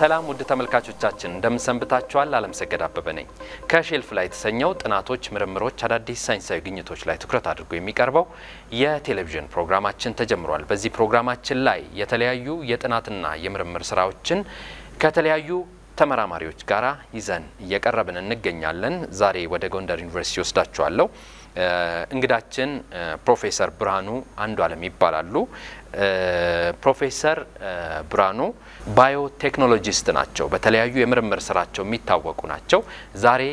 ሰላም ውድ ተመልካቾቻችን እንደምንሰንብታችኋል። አለምሰገድ አበበ ነኝ። ከሼልፍ ላይ የተሰኘው ጥናቶች፣ ምርምሮች፣ አዳዲስ ሳይንሳዊ ግኝቶች ላይ ትኩረት አድርጎ የሚቀርበው የቴሌቪዥን ፕሮግራማችን ተጀምሯል። በዚህ ፕሮግራማችን ላይ የተለያዩ የጥናትና የምርምር ስራዎችን ከተለያዩ ተመራማሪዎች ጋር ይዘን እየቀረብን እንገኛለን። ዛሬ ወደ ጎንደር ዩኒቨርሲቲ ወስዳችኋለሁ። እንግዳችን ፕሮፌሰር ብርሃኑ አንዱ አለም ይባላሉ። ፕሮፌሰር ብርሃኑ ባዮቴክኖሎጂስት ናቸው። በተለያዩ የምርምር ስራቸው የሚታወቁ ናቸው። ዛሬ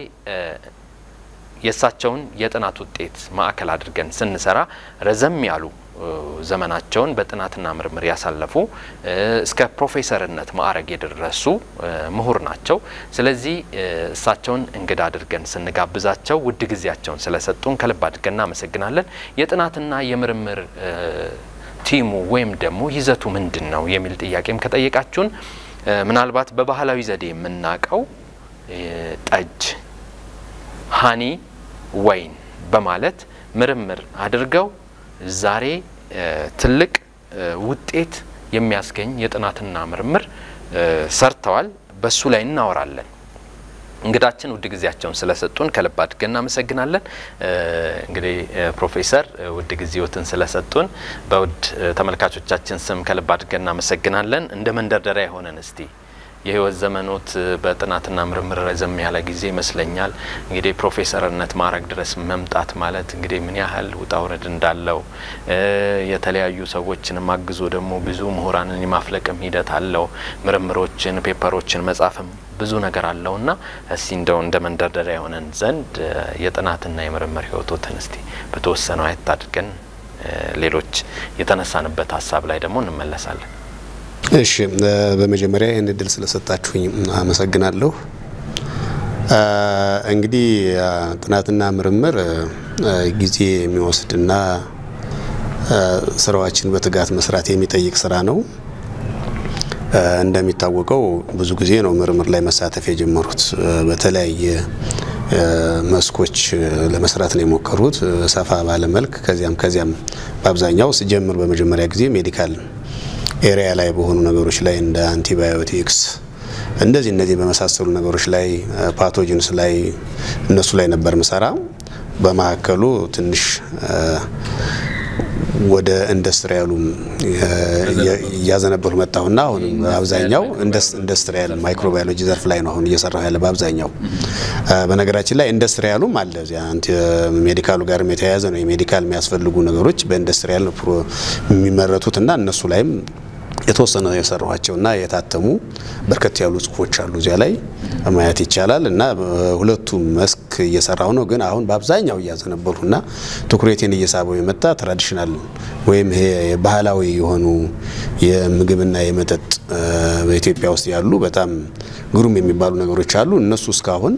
የእሳቸውን የጥናት ውጤት ማዕከል አድርገን ስንሰራ ረዘም ያሉ ዘመናቸውን በጥናትና ምርምር ያሳለፉ እስከ ፕሮፌሰርነት ማዕረግ የደረሱ ምሁር ናቸው። ስለዚህ እሳቸውን እንግዳ አድርገን ስንጋብዛቸው ውድ ጊዜያቸውን ስለሰጡን ከልብ አድርገን እናመሰግናለን። የጥናትና የምርምር ቲሙ ወይም ደግሞ ይዘቱ ምንድን ነው የሚል ጥያቄም ከጠየቃችሁን ምናልባት በባህላዊ ዘዴ የምናውቀው ጠጅ፣ ሀኒ፣ ወይን በማለት ምርምር አድርገው ዛሬ ትልቅ ውጤት የሚያስገኝ የጥናትና ምርምር ሰርተዋል። በሱ ላይ እናወራለን። እንግዳችን ውድ ጊዜያቸውን ስለሰጡን ከልብ አድርገን እናመሰግናለን። እንግዲህ ፕሮፌሰር ውድ ጊዜዎትን ስለሰጡን በውድ ተመልካቾቻችን ስም ከልብ አድርገን እናመሰግናለን። እንደ መንደርደሪያ የሆነን እስቲ የህይወት ዘመኖት በጥናትና ምርምር ረዘም ያለ ጊዜ ይመስለኛል። እንግዲህ ፕሮፌሰርነት ማዕረግ ድረስ መምጣት ማለት እንግዲህ ምን ያህል ውጣ ውረድ እንዳለው የተለያዩ ሰዎችን አግዞ ደግሞ ብዙ ምሁራንን የማፍለቅም ሂደት አለው። ምርምሮችን፣ ፔፐሮችን መጻፍም ብዙ ነገር አለው እና እስቲ እንደው እንደ መንደርደሪያ የሆነን ዘንድ የጥናትና የምርምር ህይወቶትን እስቲ በተወሰነው አየት አድርገን ሌሎች የተነሳንበት ሀሳብ ላይ ደግሞ እንመለሳለን። እሺ በመጀመሪያ ይህን እድል ስለሰጣችሁኝ አመሰግናለሁ። እንግዲህ ጥናትና ምርምር ጊዜ የሚወስድና ስራዎችን በትጋት መስራት የሚጠይቅ ስራ ነው። እንደሚታወቀው ብዙ ጊዜ ነው ምርምር ላይ መሳተፍ የጀመሩት። በተለያየ መስኮች ለመስራት ነው የሞከሩት ሰፋ ባለ መልክ። ከዚያም ከዚያም በአብዛኛው ስጀምር በመጀመሪያ ጊዜ ሜዲካል ኤሪያ ላይ በሆኑ ነገሮች ላይ እንደ አንቲባዮቲክስ እንደዚህ እነዚህ በመሳሰሉ ነገሮች ላይ ፓቶጅንስ ላይ እነሱ ላይ ነበር ምሰራ። በመካከሉ ትንሽ ወደ ኢንዱስትሪያሉም እያዘነበሉ መጣሁና አሁን በአብዛኛው ኢንዱስትሪያል ማይክሮባዮሎጂ ዘርፍ ላይ ነው አሁን እየሰራሁ ያለ በአብዛኛው። በነገራችን ላይ ኢንዱስትሪያሉም አለ እዚያ ሜዲካሉ ጋርም የተያያዘ ነው። የሜዲካል የሚያስፈልጉ ነገሮች በኢንዱስትሪያል ነው የሚመረቱትና እነሱ ላይም የተወሰነ የሰራኋቸውና የታተሙ በርከት ያሉ ጽሁፎች አሉ እዚያ ላይ ማየት ይቻላል። እና ሁለቱም መስክ እየሰራሁ ነው። ግን አሁን በአብዛኛው እያዘነበሉና ትኩረቴን እየሳበው የመጣ ትራዲሽናል ወይም ይሄ ባህላዊ የሆኑ የምግብና የመጠጥ በኢትዮጵያ ውስጥ ያሉ በጣም ግሩም የሚባሉ ነገሮች አሉ። እነሱ እስካሁን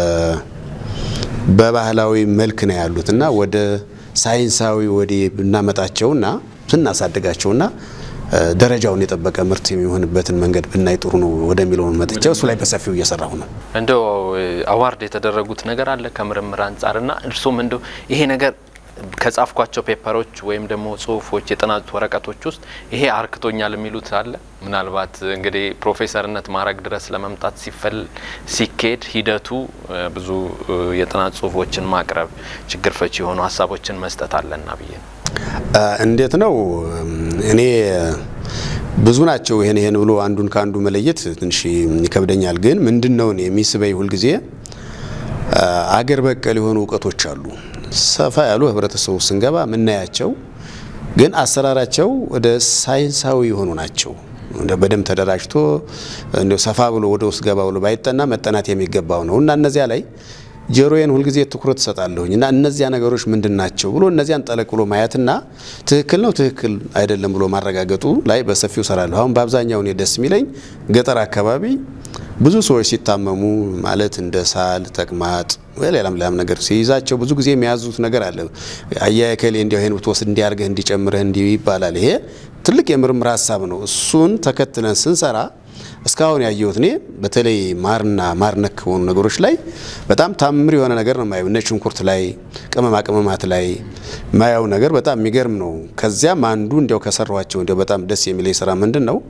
በባህላዊ መልክ ነው ያሉት እና ወደ ሳይንሳዊ ወደ ብናመጣቸውና ስናሳድጋቸውና ደረጃውን የጠበቀ ምርት የሚሆንበትን መንገድ ብናይ ጥሩ ነው ወደሚለው መጥቼ እሱ ላይ በሰፊው እየሰራሁ ነው። እንደው አዋርድ የተደረጉት ነገር አለ ከምርምር አንጻርና እርሱም እንደው ይሄ ነገር ከጻፍኳቸው ፔፐሮች ወይም ደግሞ ጽሁፎች፣ የጥናት ወረቀቶች ውስጥ ይሄ አርክቶኛል የሚሉት አለ? ምናልባት እንግዲህ ፕሮፌሰርነት ማዕረግ ድረስ ለመምጣት ሲፈል ሲኬድ ሂደቱ ብዙ የጥናት ጽሁፎችን ማቅረብ ችግር ፈቺ የሆኑ ሀሳቦችን መስጠት አለና ብዬ ነው። እንዴት ነው እኔ ብዙ ናቸው። ይሄን ይሄን ብሎ አንዱን ከአንዱ መለየት ትንሽ ይከብደኛል። ግን ምንድን ነው እኔ የሚስበኝ ሁልጊዜ አገር በቀል የሆኑ እውቀቶች አሉ። ሰፋ ያሉ ህብረተሰቡ ስንገባ የምናያቸው ግን አሰራራቸው ወደ ሳይንሳዊ የሆኑ ናቸው። በደንብ ተደራጅቶ እንዲያው ሰፋ ብሎ ወደ ውስጥ ገባ ብሎ ባይጠና መጠናት የሚገባው ነው እና እነዚያ ላይ ጆሮዬን ሁልጊዜ ትኩረት እሰጣለሁኝ እና እነዚያ ነገሮች ምንድን ናቸው ብሎ እነዚያን ጠለቅ ብሎ ማየትና ትክክል ነው ትክክል አይደለም ብሎ ማረጋገጡ ላይ በሰፊው እሰራለሁ። አሁን በአብዛኛው እኔ ደስ የሚለኝ ገጠር አካባቢ ብዙ ሰዎች ሲታመሙ ማለት እንደ ሳል፣ ተቅማጥ ወይ ሌላም ሌላም ነገር ሲይዛቸው ብዙ ጊዜ የሚያዙት ነገር አለ። አያከሌ እንዲያው ይሄን ብትወስድ እንዲያርገህ እንዲጨምረህ እንዲ ይባላል። ይሄ ትልቅ የምርምር ሀሳብ ነው። እሱን ተከትለን ስንሰራ እስካሁን ያየሁት እኔ በተለይ ማርና ማር ነክ ከሆኑ ነገሮች ላይ በጣም ታምር የሆነ ነገር ነው ማየው። ነጭ ሽንኩርት ላይ ቅመማ ቅመማት ላይ ማየው ነገር በጣም የሚገርም ነው። ከዚያም አንዱ እንዲያው ከሰሯቸው እንዲያው በጣም ደስ የሚለኝ ስራ ምንድን ነው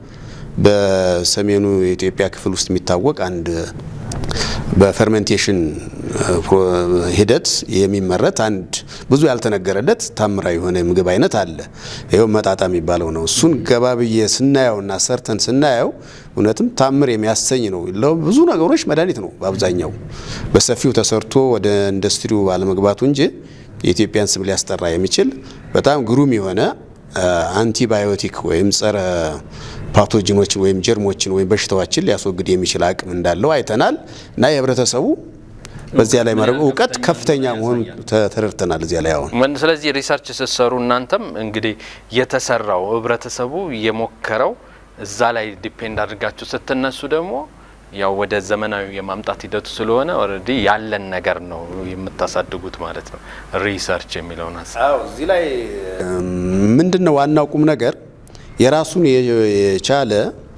በሰሜኑ የኢትዮጵያ ክፍል ውስጥ የሚታወቅ አንድ በፈርሜንቴሽን ሂደት የሚመረት አንድ ብዙ ያልተነገረለት ታምራዊ የሆነ የምግብ አይነት አለ። ይኸው መጣጣ የሚባለው ነው። እሱን ገባ ብዬ ስናየውና ሰርተን ስናየው እውነትም ታምር የሚያሰኝ ነው። ብዙ ነገሮች መድኃኒት ነው። በአብዛኛው በሰፊው ተሰርቶ ወደ ኢንዱስትሪው ባለመግባቱ እንጂ የኢትዮጵያን ስም ሊያስጠራ የሚችል በጣም ግሩም የሆነ አንቲባዮቲክ ወይም ጸረ ፓቶጂኖችን ወይም ጀርሞችን ወይም በሽታዎችን ሊያስወግድ የሚችል አቅም እንዳለው አይተናል እና የህብረተሰቡ በዚያ ላይ ማድረግ እውቀት ከፍተኛ መሆኑ ተረድተናል። እዚያ ላይ አሁን ስለዚህ ሪሰርች ስትሰሩ እናንተም እንግዲህ የተሰራው ህብረተሰቡ የሞከረው እዛ ላይ ዲፔንድ አድርጋችሁ ስትነሱ ደግሞ ያው ወደ ዘመናዊ የማምጣት ሂደቱ ስለሆነ ኦልሬዲ ያለን ነገር ነው የምታሳድጉት ማለት ነው። ሪሰርች የሚለውን ሀሳብ እዚህ ላይ ምንድን ነው ዋናው ቁም ነገር የራሱን የቻለ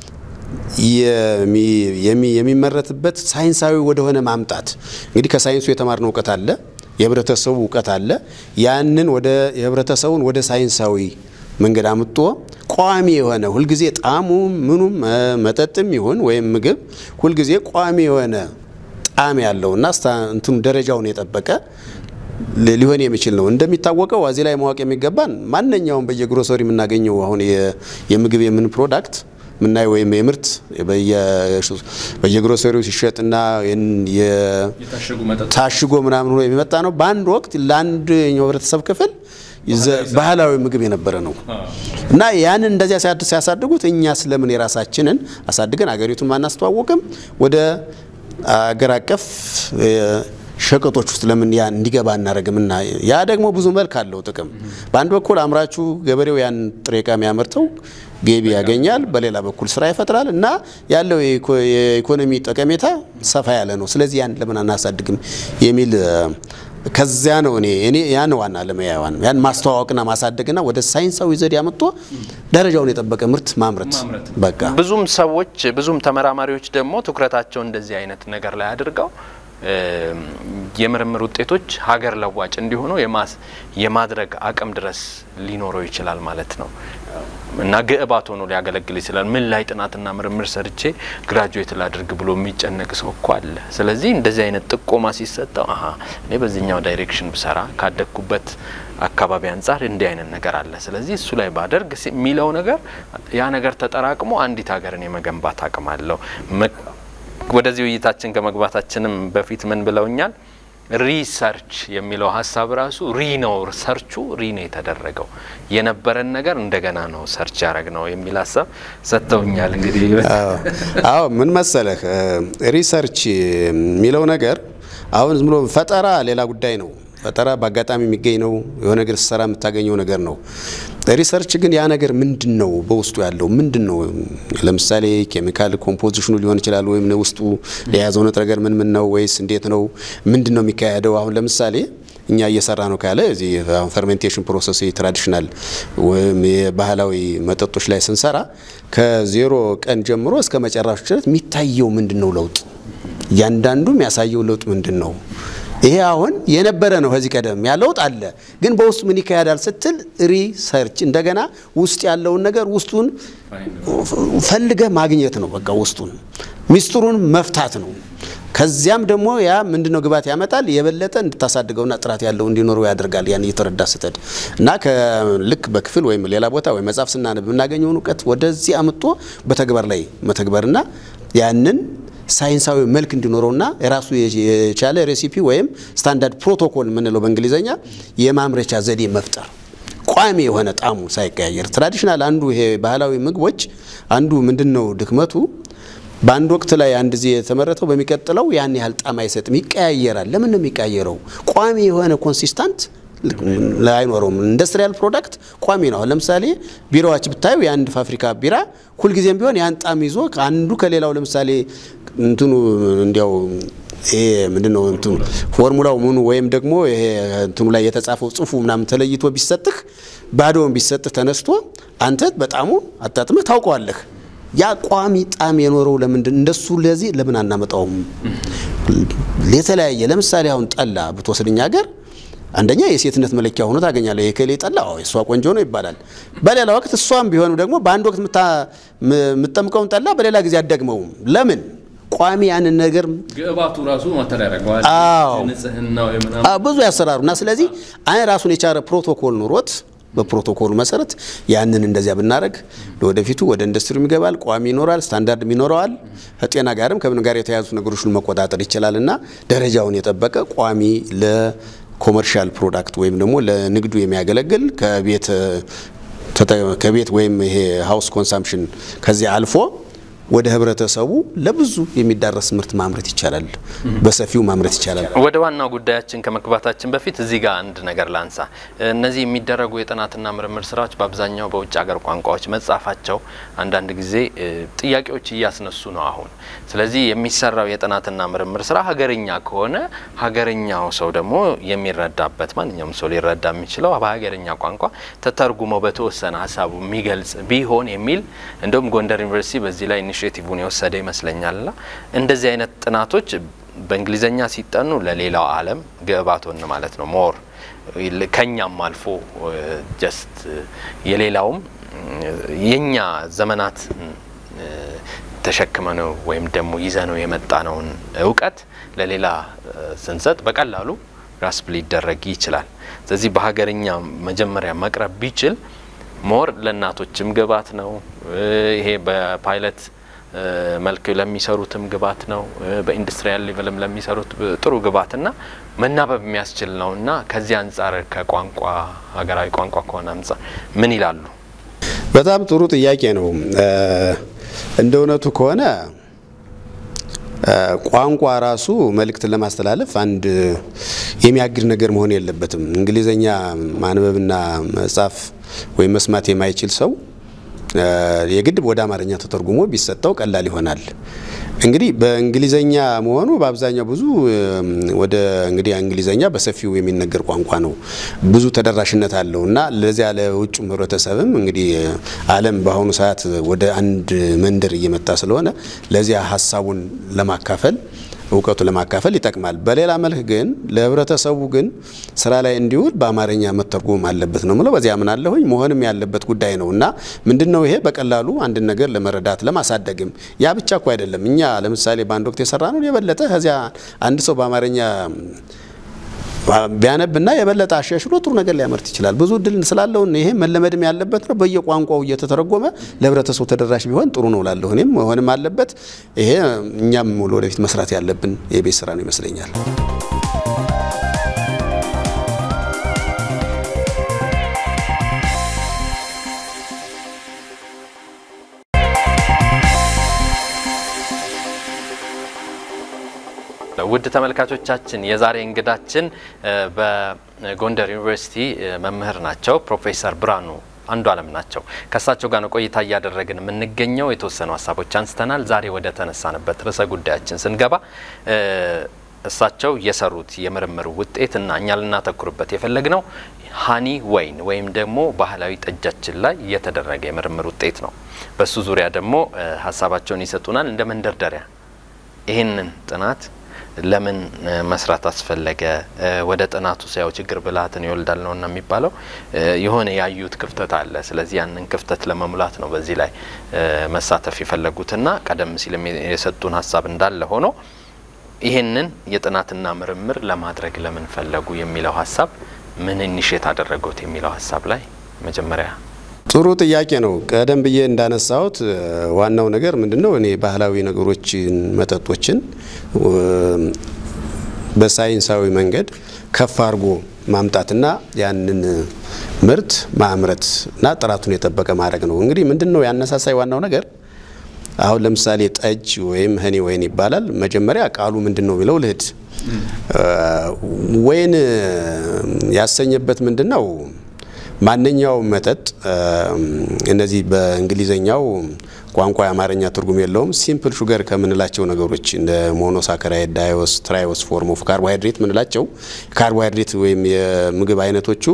የሚመረትበት ሳይንሳዊ ወደሆነ ማምጣት እንግዲህ ከሳይንሱ የተማርነው እውቀት አለ፣ የህብረተሰቡ እውቀት አለ። ያንን ወደ የህብረተሰቡን ወደ ሳይንሳዊ መንገድ አምጦ ቋሚ የሆነ ሁልጊዜ ጣዕሙ ምኑም መጠጥም ይሁን ወይም ምግብ ሁልጊዜ ቋሚ የሆነ ጣዕም ያለውና እንትኑ ደረጃውን የጠበቀ ሊሆን የሚችል ነው። እንደሚታወቀው እዚህ ላይ ማወቅ የሚገባን ማንኛውም በየግሮሰሪ የምናገኘው አሁን የምግብ የምን ፕሮዳክት ምናይ ወይም የምርት በየግሮሰሪው ሲሸጥና ታሽጎ ምናምን ሆኖ የሚመጣ ነው። በአንድ ወቅት ለአንድ ህብረተሰብ ክፍል ባህላዊ ምግብ የነበረ ነው እና ያንን እንደዚያ ሲያሳድጉት እኛ ስለምን የራሳችንን አሳድገን አገሪቱን ማናስተዋወቅም ወደ አገር አቀፍ ሸቀጦች ውስጥ ለምን ያ እንዲገባ እናደረግምና ያ ደግሞ ብዙ መልክ አለው ጥቅም። በአንድ በኩል አምራቹ ገበሬው ያን ጥሬ ዕቃ የሚያመርተው ገቢ ያገኛል፣ በሌላ በኩል ስራ ይፈጥራል እና ያለው የኢኮኖሚ ጠቀሜታ ሰፋ ያለ ነው። ስለዚህ ያን ለምን አናሳድግም የሚል ከዚያ ነው እኔ እኔ ያን ዋና ለመያዋን ያን ማስተዋወቅና ማሳደግና ወደ ሳይንሳዊ ዘዴ አመጥቶ ደረጃውን የጠበቀ ምርት ማምረት በቃ ብዙም ሰዎች ብዙም ተመራማሪዎች ደግሞ ትኩረታቸው እንደዚህ አይነት ነገር ላይ አድርገው የምርምር ውጤቶች ሀገር ለዋጭ እንዲሆኑ የማድረግ አቅም ድረስ ሊኖረው ይችላል ማለት ነው እና ግብአት ሆኖ ሊያገለግል ይችላል። ምን ላይ ጥናትና ምርምር ሰርቼ ግራጁዌት ላድርግ ብሎ የሚጨነቅ ሰው እኮ አለ። ስለዚህ እንደዚህ አይነት ጥቆማ ሲሰጠው አሀ እኔ በዚህኛው ዳይሬክሽን ብሰራ ካደግኩበት አካባቢ አንጻር እንዲህ አይነት ነገር አለ፣ ስለዚህ እሱ ላይ ባደርግ የሚለው ነገር ያ ነገር ተጠራቅሞ አንዲት ሀገርን የመገንባት አቅም አለው። ወደዚህ ውይይታችን ከመግባታችንም በፊት ምን ብለውኛል? ሪሰርች የሚለው ሀሳብ ራሱ ሪ ነው፣ ሰርቹ ሪ ነው የተደረገው የነበረን ነገር እንደገና ነው ሰርች ያደረግ ነው የሚል ሀሳብ ሰጥተውኛል። እንግዲህ አዎ ምን መሰለህ ሪሰርች የሚለው ነገር አሁን ዝም ብሎ ፈጠራ ሌላ ጉዳይ ነው። ፈጠራ በአጋጣሚ የሚገኝ ነው። የሆነ ነገር ስትሰራ የምታገኘው ነገር ነው። ሪሰርች ግን ያ ነገር ምንድን ነው በውስጡ ያለው ምንድን ነው? ለምሳሌ ኬሚካል ኮምፖዚሽኑ ሊሆን ይችላል፣ ወይም ውስጡ የያዘው ንጥረ ነገር ምን ምን ነው፣ ወይስ እንዴት ነው? ምንድን ነው የሚካሄደው? አሁን ለምሳሌ እኛ እየሰራ ነው ካለ እዚህ ፈርሜንቴሽን ፕሮሰስ ትራዲሽናል ወይም የባህላዊ መጠጦች ላይ ስንሰራ ከዜሮ ቀን ጀምሮ እስከ መጨረሻው ድረስ የሚታየው ምንድን ነው ለውጥ እያንዳንዱ የሚያሳየው ለውጥ ምንድን ነው? ይሄ አሁን የነበረ ነው። ከዚህ ቀደም ያ ለውጥ አለ፣ ግን በውስጡ ምን ይካሄዳል ስትል ሪሰርች እንደገና ውስጥ ያለውን ነገር ውስጡን ፈልገህ ማግኘት ነው። በቃ ውስጡን ሚስጥሩን መፍታት ነው። ከዚያም ደግሞ ያ ምንድነው ግባት ያመጣል የበለጠ እንድታሳድገውና ጥራት ያለው እንዲኖረው ያደርጋል። ያን እየተረዳ ስትሄድ እና ልክ በክፍል ወይም ሌላ ቦታ ወይም መጽሐፍ ስናነብ የምናገኘውን እውቀት ወደዚህ አምጦ በተግባር ላይ መተግበርና ያንን ሳይንሳዊ መልክ እንዲኖረውና የራሱ የቻለ ሬሲፒ ወይም ስታንዳርድ ፕሮቶኮል የምንለው በእንግሊዘኛ የማምረቻ ዘዴ መፍጠር ቋሚ የሆነ ጣዕሙ ሳይቀያየር ትራዲሽናል አንዱ ይሄ ባህላዊ ምግቦች አንዱ ምንድን ነው ድክመቱ በአንድ ወቅት ላይ አንድ ጊዜ የተመረተው በሚቀጥለው ያን ያህል ጣዕም አይሰጥም፣ ይቀያየራል። ለምን ነው የሚቀያየረው? ቋሚ የሆነ ኮንሲስታንት አይኖረውም። ኢንዱስትሪያል ፕሮዳክት ቋሚ ነው። ለምሳሌ ቢራዎች ብታዩ የአንድ ፋብሪካ ቢራ ሁልጊዜም ቢሆን ያን ጣዕም ይዞ አንዱ ከሌላው ለምሳሌ እንትኑ እንዲያው ይሄ ምንድነው እንትኑ ፎርሙላው ምኑ ወይም ደግሞ ይሄ እንትኑ ላይ የተጻፈው ጽሁፉ ምናምን ተለይቶ ቢሰጥህ ባዶውን ቢሰጥህ ተነስቶ አንተ በጣሙ አጣጥመህ ታውቀዋለህ። ያ ቋሚ ጣዕም የኖረው ለምንድን እንደሱ ለዚህ ለምን አናመጣውም? የተለያየ ለምሳሌ አሁን ጠላ ብትወስድኛ ሀገር አንደኛ የሴትነት መለኪያ ሆኖ ታገኛለህ። የከሌ ጠላ እሷ ቆንጆ ነው ይባላል። በሌላ ወቅት እሷም ቢሆንም ደግሞ በአንድ ወቅት የምትጠምቀውን ጠላ በሌላ ጊዜ አትደግመውም። ለምን? ቋሚ ያንን ነገር ግባቱ ራሱ ማተር ያደርገዋል። አዎ ንጽህናው የምናምን ብዙ ያሰራሩ እና ስለዚህ አይ ራሱን የቻለ ፕሮቶኮል ኑሮት በፕሮቶኮሉ መሰረት ያንን እንደዚያ ብናደረግ ለወደፊቱ ወደ ኢንዱስትሪም ይገባል፣ ቋሚ ይኖራል፣ ስታንዳርድም ይኖረዋል። ከጤና ጋርም ከምን ጋር የተያዙ ነገሮችን መቆጣጠር ይችላል እና ደረጃውን የጠበቀ ቋሚ ለኮመርሻል ፕሮዳክት ወይም ደግሞ ለንግዱ የሚያገለግል ከቤት ከቤት ወይም ይሄ ሃውስ ኮንሳምፕሽን ከዚያ አልፎ ወደ ህብረተሰቡ ለብዙ የሚዳረስ ምርት ማምረት ይቻላል። በሰፊው ማምረት ይቻላል። ወደ ዋናው ጉዳያችን ከመግባታችን በፊት እዚህ ጋር አንድ ነገር ላንሳ። እነዚህ የሚደረጉ የጥናትና ምርምር ስራዎች በአብዛኛው በውጭ ሀገር ቋንቋዎች መጻፋቸው አንዳንድ ጊዜ ጥያቄዎች እያስነሱ ነው አሁን። ስለዚህ የሚሰራው የጥናትና ምርምር ስራ ሀገርኛ ከሆነ ሀገርኛው ሰው ደግሞ የሚረዳበት ማንኛውም ሰው ሊረዳ የሚችለው በሀገርኛ ቋንቋ ተተርጉመው በተወሰነ ሀሳቡ የሚገልጽ ቢሆን የሚል እንደውም ጎንደር ዩኒቨርሲቲ በዚህ ላይ ኢኒሽቲቭን የወሰደ ይመስለኛልና እንደዚህ አይነት ጥናቶች በእንግሊዘኛ ሲጠኑ ለሌላው ዓለም ግብዓት ሆን ማለት ነው። ሞር ከኛም አልፎ ጀስት የሌላውም የኛ ዘመናት ተሸክመ ነው ወይም ደግሞ ይዘ ነው የመጣነውን እውቀት ለሌላ ስንሰጥ በቀላሉ ራስፕ ሊደረግ ይችላል። ስለዚህ በሀገርኛ መጀመሪያ መቅረብ ቢችል ሞር ለእናቶችም ግብዓት ነው። ይሄ በፓይለት መልክ ለሚሰሩትም ግብዓት ነው። በኢንዱስትሪያል ሌቨልም ለሚሰሩት ጥሩ ግብዓትና መናበብ የሚያስችል ነው እና ከዚህ አንጻር ከቋንቋ ሀገራዊ ቋንቋ ከሆነ አንጻር ምን ይላሉ? በጣም ጥሩ ጥያቄ ነው። እንደ እውነቱ ከሆነ ቋንቋ ራሱ መልእክትን ለማስተላለፍ አንድ የሚያግድ ነገር መሆን የለበትም። እንግሊዘኛ ማንበብና መጻፍ ወይም መስማት የማይችል ሰው የግድ ወደ አማርኛ ተተርጉሞ ቢሰጠው ቀላል ይሆናል። እንግዲህ በእንግሊዘኛ መሆኑ በአብዛኛው ብዙ ወደ እንግዲህ እንግሊዘኛ በሰፊው የሚነገር ቋንቋ ነው፣ ብዙ ተደራሽነት አለው እና ለዚያ ለውጭም ህብረተሰብም እንግዲህ ዓለም በአሁኑ ሰዓት ወደ አንድ መንደር እየመጣ ስለሆነ ለዚያ ሀሳቡን ለማካፈል እውቀቱ ለማካፈል ይጠቅማል። በሌላ መልክ ግን ለህብረተሰቡ ግን ስራ ላይ እንዲውል በአማርኛ መተርጎም አለበት ነው ምለው። በዚያ አምናለሁኝ መሆንም ያለበት ጉዳይ ነው እና ምንድን ነው ይሄ በቀላሉ አንድን ነገር ለመረዳት ለማሳደግም ያ ብቻ እኮ አይደለም። እኛ ለምሳሌ በአንድ ወቅት የሰራ ነው የበለጠ ከዚያ አንድ ሰው በአማርኛ ቢያነብና የበለጠ አሻሽሎ ጥሩ ነገር ሊያመርት ይችላል። ብዙ እድል ስላለው ይሄ መለመድም ያለበት ነው። በየቋንቋው እየተተረጎመ ለህብረተሰቡ ተደራሽ ቢሆን ጥሩ ነው ላለሁ እኔም መሆንም አለበት። ይሄ እኛም ወደፊት መስራት ያለብን የቤት ስራ ነው ይመስለኛል። ውድ ተመልካቾቻችን የዛሬ እንግዳችን በጎንደር ዩኒቨርሲቲ መምህር ናቸው። ፕሮፌሰር ብርሃኑ አንዱ አለም ናቸው። ከእሳቸው ጋር ነው ቆይታ እያደረግን የምንገኘው። የተወሰኑ ሀሳቦች አንስተናል። ዛሬ ወደ ተነሳንበት ርዕሰ ጉዳያችን ስንገባ እሳቸው የሰሩት የምርምር ውጤት እና እኛ ልናተኩርበት የፈለግነው ሀኒ ወይን ወይም ደግሞ ባህላዊ ጠጃችን ላይ የተደረገ የምርምር ውጤት ነው። በሱ ዙሪያ ደግሞ ሀሳባቸውን ይሰጡናል። እንደ መንደርደሪያ ይህንን ጥናት ለምን መስራት አስፈለገ? ወደ ጥናቱ ሳያው ችግር ብልሃትን ይወልዳል ነው እና የሚባለው የሆነ ያዩት ክፍተት አለ። ስለዚህ ያንን ክፍተት ለመሙላት ነው በዚህ ላይ መሳተፍ የፈለጉትና ቀደም ሲልም የሰጡን ሀሳብ እንዳለ ሆኖ ይህንን የጥናትና ምርምር ለማድረግ ለምን ፈለጉ የሚለው ሀሳብ ምን ኢኒሼት አደረጉት የሚለው ሀሳብ ላይ መጀመሪያ ጥሩ ጥያቄ ነው። ቀደም ብዬ እንዳነሳሁት ዋናው ነገር ምንድነው? እኔ ባህላዊ ነገሮችን፣ መጠጦችን በሳይንሳዊ መንገድ ከፍ አድርጎ ማምጣትና ያንን ምርት ማምረት እና ጥራቱን የጠበቀ ማድረግ ነው። እንግዲህ ምንድነው ያነሳሳይ ዋናው ነገር አሁን ለምሳሌ ጠጅ ወይም ሀኒ ወይን ይባላል። መጀመሪያ ቃሉ ምንድን ነው የሚለው ልሂድ። ወይን ያሰኘበት ምንድን ነው? ማንኛውም መጠጥ እነዚህ በእንግሊዘኛው ቋንቋ የአማርኛ ትርጉም የለውም። ሲምፕል ሹገር ከምንላቸው ነገሮች እንደ ሞኖሳከራይድ፣ ዳይወስ፣ ትራይወስ ፎርም ኦፍ ካርቦሃይድሬት ምንላቸው ካርቦሃይድሬት ወይም የምግብ አይነቶቹ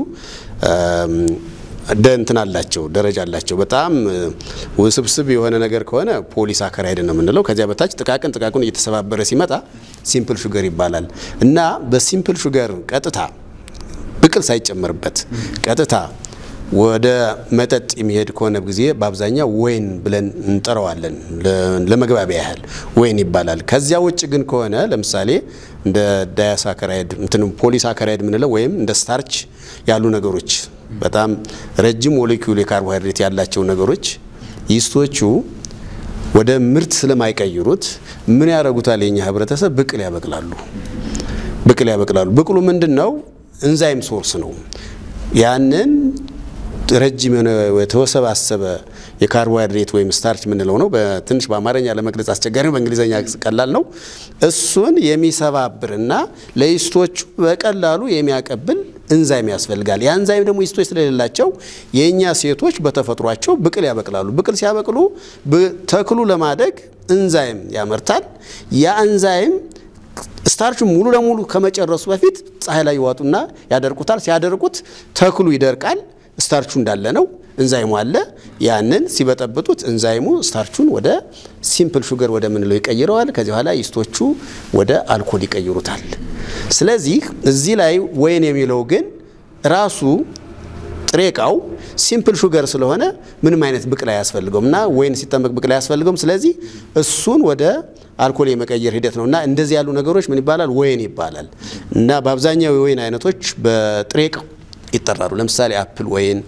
እንትን አላቸው ደረጃ አላቸው። በጣም ውስብስብ የሆነ ነገር ከሆነ ፖሊሳከራይድ ነው የምንለው። ከዚያ በታች ጥቃቅን ጥቃቅን እየተሰባበረ ሲመጣ ሲምፕል ሹገር ይባላል እና በሲምፕል ሹገር ቀጥታ ብቅል ሳይጨመርበት ቀጥታ ወደ መጠጥ የሚሄድ ከሆነ ጊዜ በአብዛኛው ወይን ብለን እንጠራዋለን። ለመግባቢያ ያህል ወይን ይባላል። ከዚያ ውጭ ግን ከሆነ ለምሳሌ እንደ ዳያሳከራይድ እንትን ፖሊሳከራይድ የምንለው ወይም እንደ ስታርች ያሉ ነገሮች በጣም ረጅም ሞሌኪውል የካርቦሃይድሬት ያላቸው ነገሮች ይስቶቹ ወደ ምርት ስለማይቀይሩት ምን ያደርጉታል? የኛ ህብረተሰብ ብቅል ያበቅላሉ። ብቅል ያበቅላሉ። ብቅሉ ምንድን ነው? እንዛይም ሶርስ ነው። ያንን ረጅም የሆነ የተወሰባሰበ የካርቦሃይድሬት ወይም ስታርች የምንለው ነው። በትንሽ በአማርኛ ለመግለጽ አስቸጋሪ ነው፣ በእንግሊዝኛ ቀላል ነው። እሱን የሚሰባብርና ለይስቶቹ በቀላሉ የሚያቀብል እንዛይም ያስፈልጋል። ያ እንዛይም ደግሞ ይስቶች ስለሌላቸው የእኛ ሴቶች በተፈጥሯቸው ብቅል ያበቅላሉ። ብቅል ሲያበቅሉ ተክሉ ለማደግ እንዛይም ያመርታል። ያ እንዛይም ስታርቹ ሙሉ ለሙሉ ከመጨረሱ በፊት ፀሐይ ላይ ይዋጡና ያደርቁታል። ሲያደርቁት ተክሉ ይደርቃል። ስታርቹ እንዳለ ነው። እንዛይሙ አለ። ያንን ሲበጠብጡት እንዛይሙ ስታርቹን ወደ ሲምፕል ሹገር ወደ ምንለው ይቀይረዋል። ከዚህ በኋላ ይስቶቹ ወደ አልኮል ይቀይሩታል። ስለዚህ እዚህ ላይ ወይን የሚለው ግን ራሱ ጥሬ እቃው ሲምፕል ሹገር ስለሆነ ምንም አይነት ብቅል አያስፈልገውም እና ወይን ሲጠመቅ ብቅል አያስፈልገውም። ስለዚህ እሱን ወደ አልኮል የመቀየር ሂደት ነው እና እንደዚህ ያሉ ነገሮች ምን ይባላል? ወይን ይባላል። እና በአብዛኛው የወይን አይነቶች በጥሬ እቃው ይጠራሉ። ለምሳሌ አፕል ወይን፣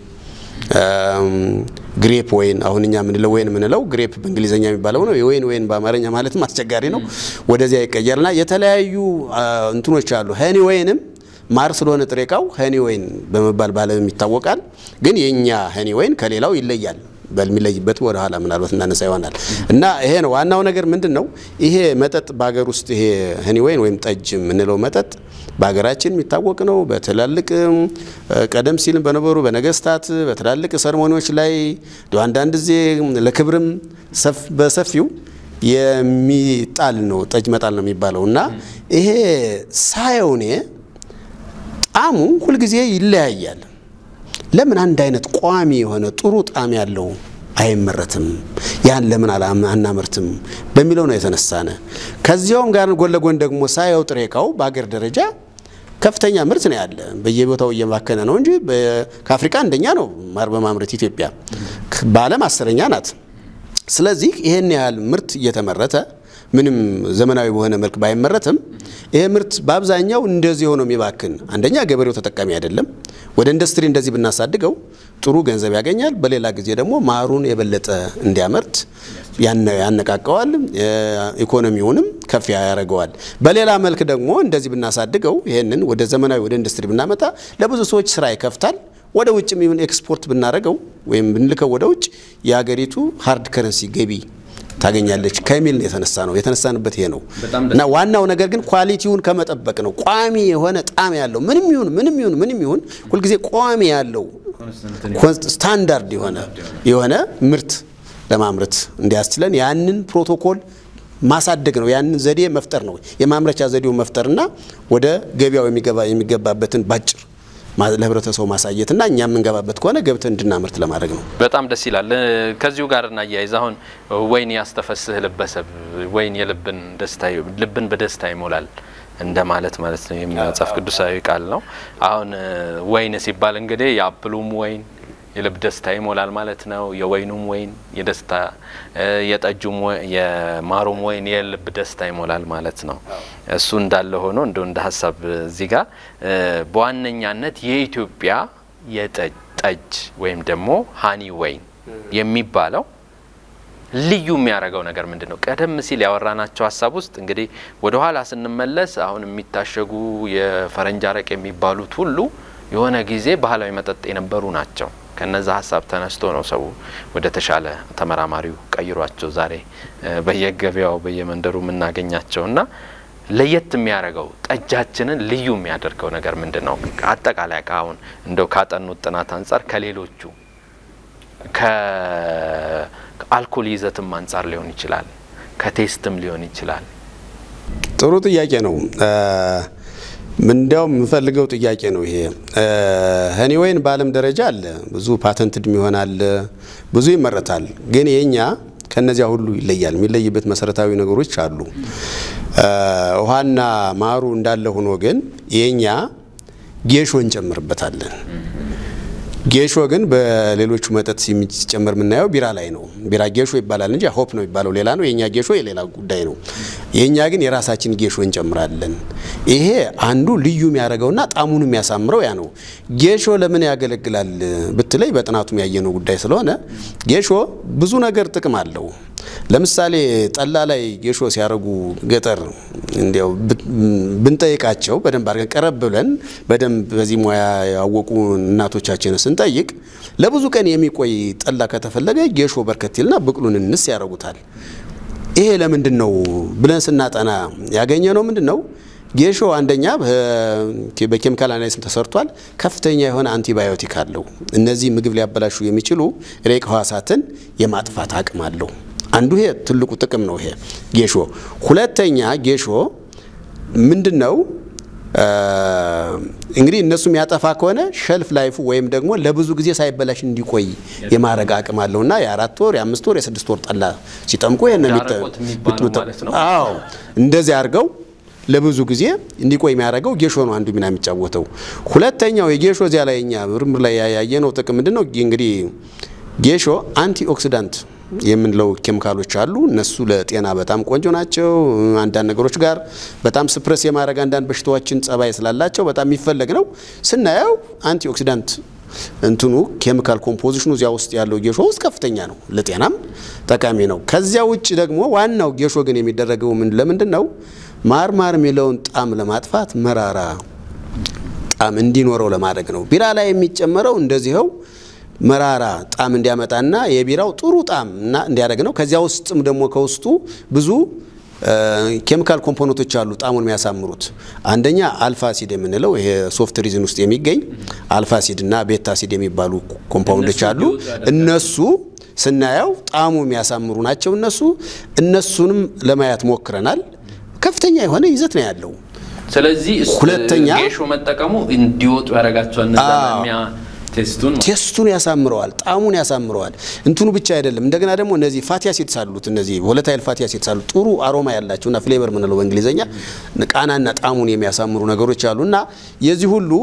ግሬፕ ወይን። አሁን እኛ የምንለው ወይን የምንለው ግሬፕ በእንግሊዝኛ የሚባለው ነው። የወይን ወይን በአማርኛ ማለትም አስቸጋሪ ነው። ወደዚያ ይቀየርና የተለያዩ እንትኖች አሉ። ሀኒ ወይንም ማር ስለሆነ ጥሬ እቃው ሀኒ ወይን በመባል በዓለም ይታወቃል። ግን የእኛ ሀኒ ወይን ከሌላው ይለያል። በሚለይበት ወደ ኋላ ምናልባት እናነሳ ይሆናል እና ይሄ ነው ዋናው ነገር ምንድን ነው? ይሄ መጠጥ በሀገር ውስጥ ይሄ ሀኒ ወይን ወይም ጠጅ የምንለው መጠጥ በሀገራችን የሚታወቅ ነው። በትላልቅ ቀደም ሲልም በነበሩ በነገስታት በትላልቅ ሰርሞኒዎች ላይ አንዳንድ ጊዜ ለክብርም በሰፊው የሚጣል ነው። ጠጅ መጣል ነው የሚባለው እና ይሄ ሳየው እኔ ጣዕሙ ሁልጊዜ ይለያያል። ለምን አንድ አይነት ቋሚ የሆነ ጥሩ ጣዕም ያለው አይመረትም? ያን ለምን አናመርትም በሚለው ነው የተነሳነ። ከዚያውም ጋር ጎን ለጎን ደግሞ ሳየው ጥሬ እቃው በአገር ደረጃ ከፍተኛ ምርት ነው ያለ። በየቦታው እየባከነ ነው እንጂ ከአፍሪካ አንደኛ ነው ማር በማምረት ኢትዮጵያ፣ በዓለም አስረኛ ናት። ስለዚህ ይህን ያህል ምርት እየተመረተ ምንም ዘመናዊ በሆነ መልክ ባይመረትም ይሄ ምርት በአብዛኛው እንደዚህ ሆኖ የሚባክን አንደኛ ገበሬው ተጠቃሚ አይደለም። ወደ ኢንዱስትሪ እንደዚህ ብናሳድገው ጥሩ ገንዘብ ያገኛል። በሌላ ጊዜ ደግሞ ማሩን የበለጠ እንዲያመርት ያነቃቀዋል፣ ኢኮኖሚውንም ከፍ ያደርገዋል። በሌላ መልክ ደግሞ እንደዚህ ብናሳድገው ይሄንን ወደ ዘመናዊ ወደ ኢንዱስትሪ ብናመጣ ለብዙ ሰዎች ስራ ይከፍታል። ወደ ውጭም ይሁን ኤክስፖርት ብናደርገው ወይም ብንልከው ወደ ውጭ የሀገሪቱ ሀርድ ከረንሲ ገቢ ታገኛለች ከሚል የተነሳ ነው የተነሳንበት ይሄ ነው እና ዋናው ነገር ግን ኳሊቲውን ከመጠበቅ ነው። ቋሚ የሆነ ጣዕም ያለው ምንም ይሁን ምንም ይሁን ምንም ይሁን ሁልጊዜ ቋሚ ያለው ስታንዳርድ የሆነ የሆነ ምርት ለማምረት እንዲያስችለን ያንን ፕሮቶኮል ማሳደግ ነው። ያንን ዘዴ መፍጠር ነው። የማምረቻ ዘዴውን መፍጠርና ወደ ገበያው የሚገባበትን ባጭር ለህብረተሰቡ ማሳየትና እኛ የምንገባበት ከሆነ ገብተን እንድናመርት ለማድረግ ነው። በጣም ደስ ይላል። ከዚሁ ጋር እናያይዝ። አሁን ወይን ያስተፈስህ ልበሰብ ወይን የልብን ደስታ ልብን በደስታ ይሞላል እንደ ማለት ማለት ነው። የመጽሐፍ ቅዱሳዊ ቃል ነው። አሁን ወይን ሲባል እንግዲህ የአፕሉም ወይን የልብ ደስታ ይሞላል ማለት ነው። የወይኑም ወይን የደስታ የጠጁም የማሩም ወይን የልብ ደስታ ይሞላል ማለት ነው። እሱ እንዳለ ሆኖ እንደው እንደ ሀሳብ እዚህ ጋር በዋነኛነት የኢትዮጵያ የጠጅ ወይም ደግሞ ሀኒ ወይን የሚባለው ልዩ የሚያደርገው ነገር ምንድን ነው? ቀደም ሲል ያወራናቸው ሀሳብ ውስጥ እንግዲህ ወደ ኋላ ስንመለስ አሁን የሚታሸጉ የፈረንጅ አረቅ የሚባሉት ሁሉ የሆነ ጊዜ ባህላዊ መጠጥ የነበሩ ናቸው። ከነዛ ሀሳብ ተነስቶ ነው ሰው ወደ ተሻለ ተመራማሪው ቀይሯቸው ዛሬ በየገበያው በየመንደሩ የምናገኛቸው እና ለየት የሚያደርገው ጠጃችንን ልዩ የሚያደርገው ነገር ምንድን ነው? አጠቃላይ አሁን እንደው ካጠኑት ጥናት አንጻር ከሌሎቹ ከአልኮል ይዘትም አንጻር ሊሆን ይችላል፣ ከቴስትም ሊሆን ይችላል። ጥሩ ጥያቄ ነው። እንዲያውም የምፈልገው ጥያቄ ነው ይሄ። ሀኒ ወይን በዓለም ደረጃ አለ፣ ብዙ ፓተንትድ ይሆናል፣ ብዙ ይመረታል። ግን የኛ ከነዚያ ሁሉ ይለያል። የሚለይበት መሰረታዊ ነገሮች አሉ። ውሃና ማሩ እንዳለ ሆኖ ግን የኛ ጌሾ እንጨምርበታለን። ጌሾ ግን በሌሎቹ መጠጥ ሲጨመር የምናየው ቢራ ላይ ነው። ቢራ ጌሾ ይባላል እንጂ ሆፕ ነው የሚባለው ሌላ ነው። የኛ ጌሾ የሌላ ጉዳይ ነው። የኛ ግን የራሳችን ጌሾ እንጨምራለን። ይሄ አንዱ ልዩ የሚያደርገውና ጣዕሙን የሚያሳምረው ያ ነው። ጌሾ ለምን ያገለግላል ብትለይ በጥናቱም ያየነው ጉዳይ ስለሆነ ጌሾ ብዙ ነገር ጥቅም አለው። ለምሳሌ ጠላ ላይ ጌሾ ሲያደርጉ ገጠር እንዲያው ብንጠይቃቸው በደንብ አድርገን ቀረብ ብለን በደንብ በዚህ ሙያ ያወቁ እናቶቻችን ስንጠይቅ ለብዙ ቀን የሚቆይ ጠላ ከተፈለገ ጌሾ በርከት ይልና ብቅሉን እንስ ያደርጉታል። ይሄ ለምንድን ነው ብለን ስናጠና ያገኘ ነው ምንድን ነው ጌሾ አንደኛ በኬሚካል አናሊሲስ ተሰርቷል። ከፍተኛ የሆነ አንቲባዮቲክ አለው። እነዚህ ምግብ ሊያበላሹ የሚችሉ ረቂቅ ሕዋሳትን የማጥፋት አቅም አለው። አንዱ ይሄ ትልቁ ጥቅም ነው። ይሄ ጌሾ ሁለተኛ ጌሾ ምንድን ነው እንግዲህ እነሱ የሚያጠፋ ከሆነ ሸልፍ ላይፉ ወይም ደግሞ ለብዙ ጊዜ ሳይበላሽ እንዲቆይ የማድረግ አቅም አለው እና የአራት ወር የአምስት ወር የስድስት ወር ጠላ ሲጠምቁ ይሄን አዎ እንደዚህ አድርገው ለብዙ ጊዜ እንዲቆይ የሚያደርገው ጌሾ ነው አንዱ ሚና የሚጫወተው። ሁለተኛው የጌሾ እዚያ ላይ እኛ ምርምር ላይ ያየነው ጥቅም ምንድን ነው? እንግዲህ ጌሾ አንቲ ኦክሲዳንት የምንለው ኬሚካሎች አሉ። እነሱ ለጤና በጣም ቆንጆ ናቸው። አንዳንድ ነገሮች ጋር በጣም ስፕረስ የማድረግ አንዳንድ በሽታዎችን ጸባይ ስላላቸው በጣም የሚፈለግ ነው። ስናየው አንቲ ኦክሲዳንት እንትኑ ኬሚካል ኮምፖዚሽኑ እዚያ ውስጥ ያለው ጌሾ ውስጥ ከፍተኛ ነው፣ ለጤናም ጠቃሚ ነው። ከዚያ ውጭ ደግሞ ዋናው ጌሾ ግን የሚደረገው ምን ለምንድን ነው? ማርማር የሚለውን ጣዕም ለማጥፋት መራራ ጣዕም እንዲኖረው ለማድረግ ነው። ቢራ ላይ የሚጨመረው እንደዚህው መራራ ጣዕም እንዲያመጣና የቢራው ጥሩ ጣዕም እና እንዲያደርግ ነው። ከዚያ ውስጥም ደግሞ ከውስጡ ብዙ ኬሚካል ኮምፖነንቶች አሉ ጣዕሙን የሚያሳምሩት። አንደኛ አልፋ አሲድ የምንለው ይሄ ሶፍት ሪዝን ውስጥ የሚገኝ አልፋ አሲድ እና ቤታ አሲድ የሚባሉ ኮምፓውንዶች አሉ። እነሱ ስናየው ጣዕሙ የሚያሳምሩ ናቸው። እነሱ እነሱንም ለማየት ሞክረናል። ከፍተኛ የሆነ ይዘት ነው ያለው። ስለዚህ ሁለተኛ ጌሾ መጠቀሙ እንዲወጡ ያደርጋቸዋል። እነዛ ለሚያ ቴስቱን ቴስቱን ያሳምረዋል፣ ጣዕሙን ያሳምረዋል። እንትኑ ብቻ አይደለም። እንደገና ደግሞ እነዚህ ፋቲ አሲድስ አሉት። እነዚህ ቮለታይል ፋቲ አሲድስ አሉት። ጥሩ አሮማ ያላቸውና ፍሌቨር ምንለው በእንግሊዝኛ ቃናና ጣዕሙን የሚያሳምሩ ነገሮች አሉ እና የዚህ ሁሉ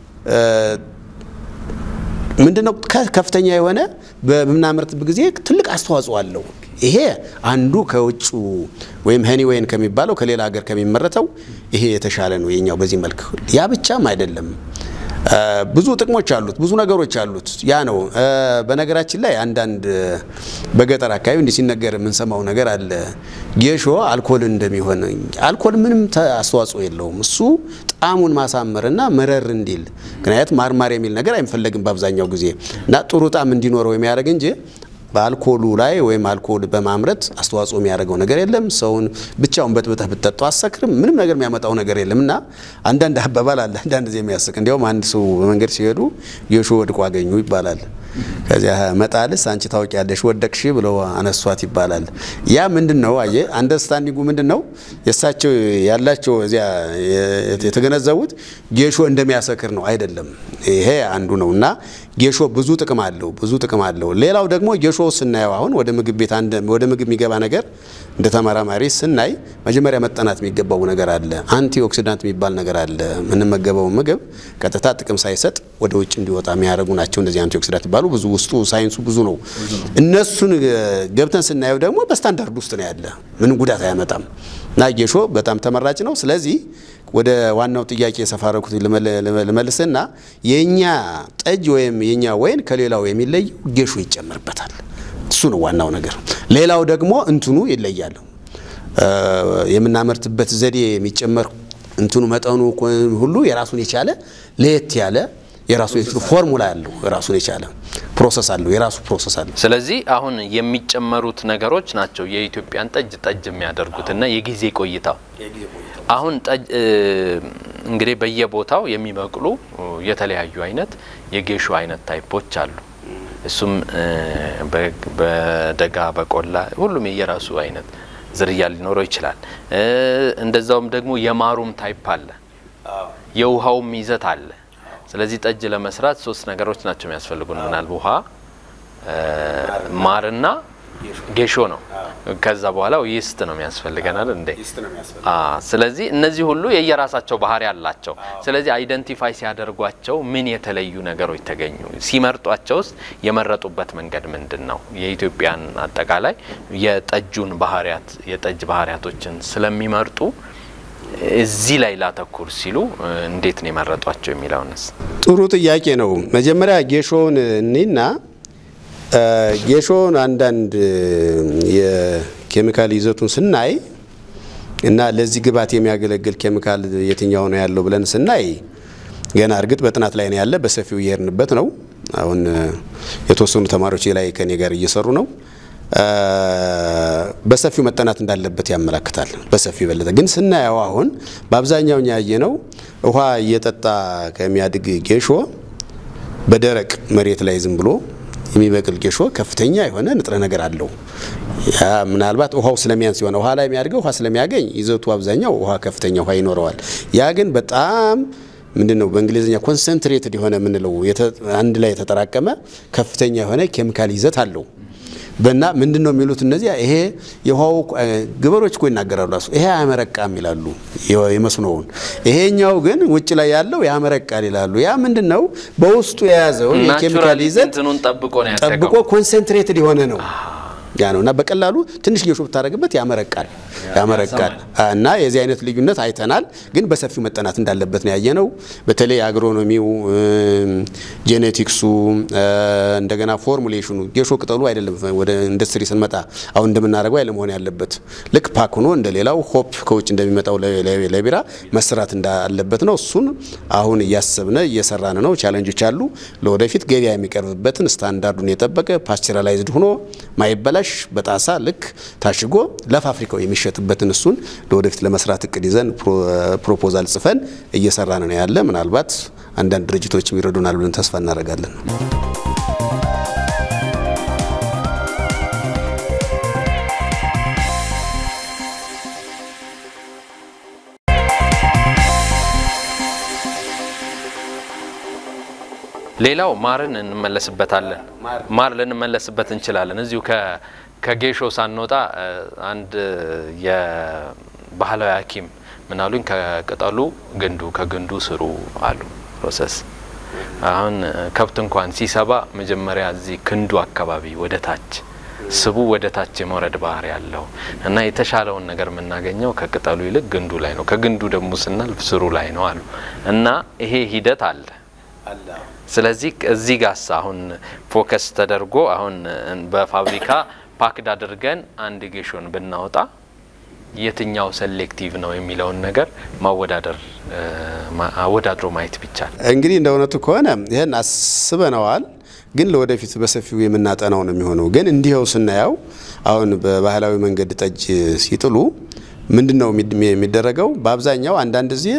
ምንድነው ከፍተኛ የሆነ በምናመርትበት ጊዜ ትልቅ አስተዋጽኦ አለው። ይሄ አንዱ ከውጭ ወይም ሄኒ ወይን ከሚባለው ከሌላ ሀገር ከሚመረተው ይሄ የተሻለ ነው የኛው በዚህ መልክ። ያ ብቻም አይደለም ብዙ ጥቅሞች አሉት፣ ብዙ ነገሮች አሉት። ያ ነው በነገራችን ላይ አንዳንድ በገጠር አካባቢ እንዲህ ሲነገር የምንሰማው ነገር አለ። ጌሾ አልኮል እንደሚሆን አልኮል ምንም አስተዋጽኦ የለውም። እሱ ጣዕሙን ማሳመርና መረር እንዲል ምክንያቱም ማርማር የሚል ነገር አይፈለግም በአብዛኛው ጊዜ እና ጥሩ ጣዕም እንዲኖረው የሚያደርግ እንጂ በአልኮሉ ላይ ወይም አልኮል በማምረት አስተዋጽኦ የሚያደርገው ነገር የለም። ሰውን ብቻውን በጥብጠህ ብትጠጣው አሰክርም። ምንም ነገር የሚያመጣው ነገር የለም እና አንዳንድ አባባል አለ አንዳንድ ጊዜ የሚያስቅ እንዲያውም አንድ ሰው በመንገድ ሲሄዱ ጌሾ ወድቆ አገኙ ይባላል። ከዚያ መጣልስ አንቺ ታውቂያለሽ ወደቅሽ ብለው አነሷት ይባላል። ያ ምንድን ነው አየ አንደርስታንዲንጉ ምንድን ነው የእሳቸው ያላቸው እዚያ የተገነዘቡት ጌሾ እንደሚያሰክር ነው አይደለም። ይሄ አንዱ ነው እና ጌሾ ብዙ ጥቅም አለው፣ ብዙ ጥቅም አለው። ሌላው ደግሞ ጌሾ ስናየው አሁን ወደ ምግብ ቤት አንድ ወደ ምግብ የሚገባ ነገር እንደ ተመራማሪ ስናይ መጀመሪያ መጠናት የሚገባው ነገር አለ። አንቲ ኦክሲዳንት የሚባል ነገር አለ። የምንመገበው ምግብ ቀጥታ ጥቅም ሳይሰጥ ወደ ውጭ እንዲወጣ የሚያደርጉ ናቸው። እንደዚህ አንቲ ኦክሲዳንት ይባሉ ብዙ ውስጡ ሳይንሱ ብዙ ነው። እነሱን ገብተን ስናየው ደግሞ በስታንዳርድ ውስጥ ነው ያለ፣ ምንም ጉዳት አያመጣም እና ጌሾ በጣም ተመራጭ ነው። ስለዚህ ወደ ዋናው ጥያቄ የሰፋረኩት ልመልስና የኛ ጠጅ ወይም የኛ ወይን ከሌላው የሚለየው ጌሾ ይጨመርበታል። እሱ ነው ዋናው ነገር። ሌላው ደግሞ እንትኑ ይለያል። የምናመርትበት ዘዴ የሚጨመር እንትኑ መጠኑ ሁሉ የራሱን የቻለ ለየት ያለ የራሱ ፎርሙላ ያለው የራሱን የቻለ ፕሮሰስ አለው የራሱ ፕሮሰስ አለው። ስለዚህ አሁን የሚጨመሩት ነገሮች ናቸው የኢትዮጵያን ጠጅ ጠጅ የሚያደርጉትና የጊዜ ቆይታው አሁን ጠጅ እንግዲህ በየቦታው የሚበቅሉ የተለያዩ አይነት የጌሾ አይነት ታይፖች አሉ። እሱም በደጋ በቆላ ሁሉም የየራሱ አይነት ዝርያ ሊኖረው ይችላል። እንደዛውም ደግሞ የማሩም ታይፕ አለ፣ የውሃውም ይዘት አለ። ስለዚህ ጠጅ ለመስራት ሶስት ነገሮች ናቸው የሚያስፈልጉን፣ ምናል ውሃ፣ ማርና ጌሾ ነው። ከዛ በኋላ ይስት ነው የሚያስፈልገናል እንዴ? ስለዚህ እነዚህ ሁሉ የየራሳቸው ባህሪ አላቸው። ስለዚህ አይደንቲፋይ ሲያደርጓቸው ምን የተለዩ ነገሮች ተገኙ? ሲመርጧቸውስ የመረጡበት መንገድ ምንድን ነው? የኢትዮጵያን አጠቃላይ የጠጁን ባህሪያት የጠጅ ባህሪያቶችን ስለሚመርጡ እዚህ ላይ ላተኩር ሲሉ እንዴት ነው የመረጧቸው የሚለውንስ? ጥሩ ጥያቄ ነው። መጀመሪያ ጌሾውን እኔና ጌሾውን አንዳንድ የኬሚካል ይዘቱን ስናይ እና ለዚህ ግብዓት የሚያገለግል ኬሚካል የትኛው ነው ያለው ብለን ስናይ ገና እርግጥ በጥናት ላይ ነው ያለ፣ በሰፊው እየሄድንበት ነው። አሁን የተወሰኑ ተማሪዎች ላይ ከኔ ጋር እየሰሩ ነው። በሰፊው መጠናት እንዳለበት ያመላክታል። በሰፊው የበለጠ ግን ስናየው አሁን በአብዛኛው ያየ ነው ውሃ እየጠጣ ከሚያድግ ጌሾ በደረቅ መሬት ላይ ዝም ብሎ የሚበቅል ጌሾ ከፍተኛ የሆነ ንጥረ ነገር አለው። ያ ምናልባት ውሃው ስለሚያንስ የሆነ ውሃ ላይ የሚያድገው ውሃ ስለሚያገኝ ይዘቱ አብዛኛው ውሃ ከፍተኛ ውሃ ይኖረዋል። ያ ግን በጣም ምንድን ነው በእንግሊዝኛ ኮንሰንትሬትድ የሆነ የምንለው አንድ ላይ የተጠራቀመ ከፍተኛ የሆነ ኬሚካል ይዘት አለው። በና ምንድን ነው የሚሉት እነዚያ ይሄ የውሃው ገበሬዎች እኮ ይናገራሉ ራሱ ይሄ አያመረቃም ይላሉ የመስኖውን። ይሄኛው ግን ውጭ ላይ ያለው ያመረቃል ይላሉ። ያ ምንድን ነው በውስጡ የያዘው የኬሚካል ይዘት ጠብቆ ኮንሰንትሬትድ የሆነ ነው ያ ነው እና በቀላሉ ትንሽ ጌሾ ብታደርግበት ያመረቃል ያመረቃል እና የዚህ አይነት ልዩነት አይተናል። ግን በሰፊው መጠናት እንዳለበት ነው ያየነው። በተለይ አግሮኖሚው፣ ጄኔቲክሱ፣ እንደገና ፎርሙሌሽኑ ጌሾ ቅጠሉ አይደለም ወደ ኢንዱስትሪ ስንመጣ አሁን እንደምናደርገው አይደለም መሆን ያለበት። ልክ ፓክ ሆኖ እንደ ሌላው ሆፕ ከውጭ እንደሚመጣው ለቢራ መሰራት እንዳለበት ነው። እሱን አሁን እያሰብነ እየሰራን ነው። ቻለንጆች አሉ። ለወደፊት ገበያ የሚቀርብበትን ስታንዳርዱን የጠበቀ ፓስቸራላይዝድ ሆኖ ማይበላሽ በጣሳ ልክ ታሽጎ ለፋብሪካው የሚሸጥበትን እሱን ለወደፊት ለመስራት እቅድ ይዘን ፕሮፖዛል ጽፈን እየሰራን ነው ያለ። ምናልባት አንዳንድ ድርጅቶችም ይረዱናል ብለን ተስፋ እናደርጋለን። ሌላው ማርን እንመለስበታለን። ማር ልንመለስበት እንችላለን። እዚሁ ከጌሾ ሳንወጣ አንድ የባህላዊ ሐኪም ምናሉኝ ከቅጠሉ ግንዱ ከግንዱ ስሩ አሉ። ፕሮሰስ አሁን ከብት እንኳን ሲሰባ መጀመሪያ እዚህ ክንዱ አካባቢ ወደ ታች ስቡ ወደ ታች የመውረድ ባህሪ ያለው እና የተሻለውን ነገር የምናገኘው ከቅጠሉ ይልቅ ግንዱ ላይ ነው። ከግንዱ ደግሞ ስናልፍ ስሩ ላይ ነው አሉ እና ይሄ ሂደት አለ። ስለዚህ እዚህ ጋስ አሁን ፎከስ ተደርጎ አሁን በፋብሪካ ፓክድ አድርገን አንድ ጌሾን ብናወጣ የትኛው ሴሌክቲቭ ነው የሚለውን ነገር ማወዳደር አወዳድሮ ማየት ቢቻል እንግዲህ እንደ እውነቱ ከሆነ ይህን አስበነዋል፣ ግን ለወደፊት በሰፊው የምናጠናው ነው የሚሆነው። ግን እንዲኸው ስናየው አሁን በባህላዊ መንገድ ጠጅ ሲጥሉ ምንድን ነው የሚደረገው? በአብዛኛው አንዳንድ ጊዜ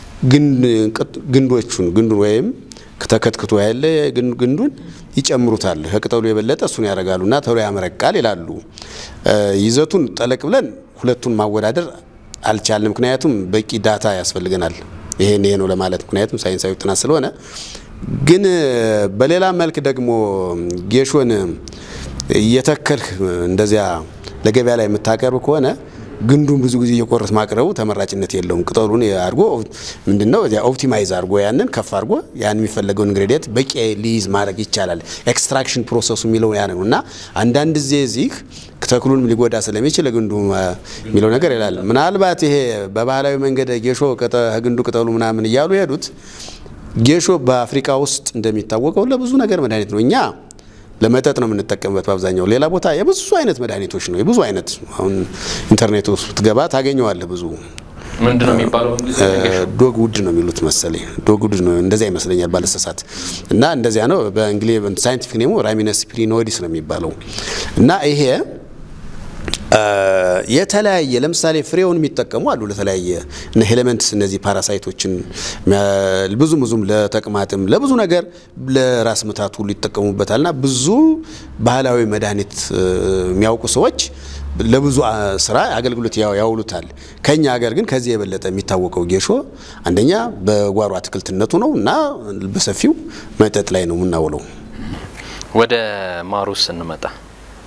ግንዶቹን ግንዱን ወይም ተከትክቶ ያለ ግንዱን ይጨምሩታል። ከቅጠሉ የበለጠ እሱን ያደርጋሉ እና ቶሎ ያመረቃል ይላሉ። ይዘቱን ጠለቅ ብለን ሁለቱን ማወዳደር አልቻልንም። ምክንያቱም በቂ ዳታ ያስፈልገናል። ይሄን ይሄ ነው ለማለት ምክንያቱም ሳይንሳዊ ጥናት ስለሆነ። ግን በሌላ መልክ ደግሞ ጌሾን እየተከልህ እንደዚያ ለገበያ ላይ የምታቀርብ ከሆነ ግንዱን ብዙ ጊዜ እየቆረስ ማቅረቡ ተመራጭነት የለውም። ቅጠሉን አድርጎ ምንድነው እዚያ ኦፕቲማይዝ አድርጎ ያንን ከፍ አድርጎ ያን የሚፈለገውን ኢንግሬዲየንት በቂ ሊይዝ ማድረግ ይቻላል። ኤክስትራክሽን ፕሮሰሱ የሚለው ያ ነው እና አንዳንድ ጊዜ እዚህ ተክሉንም ሊጎዳ ስለሚችል ግንዱ የሚለው ነገር ይላል። ምናልባት ይሄ በባህላዊ መንገድ ጌሾ ግንዱ ቅጠሉ ምናምን እያሉ ሄዱት ጌሾ በአፍሪካ ውስጥ እንደሚታወቀው ለብዙ ነገር መድኃኒት ነው። እኛ ለመጠጥ ነው የምንጠቀምበት በአብዛኛው። ሌላ ቦታ የብዙ አይነት መድኃኒቶች ነው የብዙ አይነት አሁን ኢንተርኔት ውስጥ ብትገባ ታገኘዋለህ። ብዙ ምንድን ነው የሚባለው? ዶግ ውድ ነው የሚሉት መሰለኝ። ዶግ ውድ ነው እንደዚያ ይመስለኛል ባለሰሳት እና እንደዚያ ነው። በእንግሊዝ ሳይንቲፊክ ኔሙ ራሚነስ ፒሊኖይዲስ ነው የሚባለው እና ይሄ የተለያየ ለምሳሌ ፍሬውን የሚጠቀሙ አሉ ለተለያየ ኤሌመንትስ እነዚህ ፓራሳይቶችን ብዙ ብዙም ለተቅማጥም ለብዙ ነገር ለራስ ምታት ሁሉ ይጠቀሙበታል እና ብዙ ባህላዊ መድኃኒት የሚያውቁ ሰዎች ለብዙ ስራ አገልግሎት ያውሉታል። ከኛ ሀገር ግን ከዚህ የበለጠ የሚታወቀው ጌሾ አንደኛ በጓሮ አትክልትነቱ ነው እና በሰፊው መጠጥ ላይ ነው የምናውለው። ወደ ማሩ ስንመጣ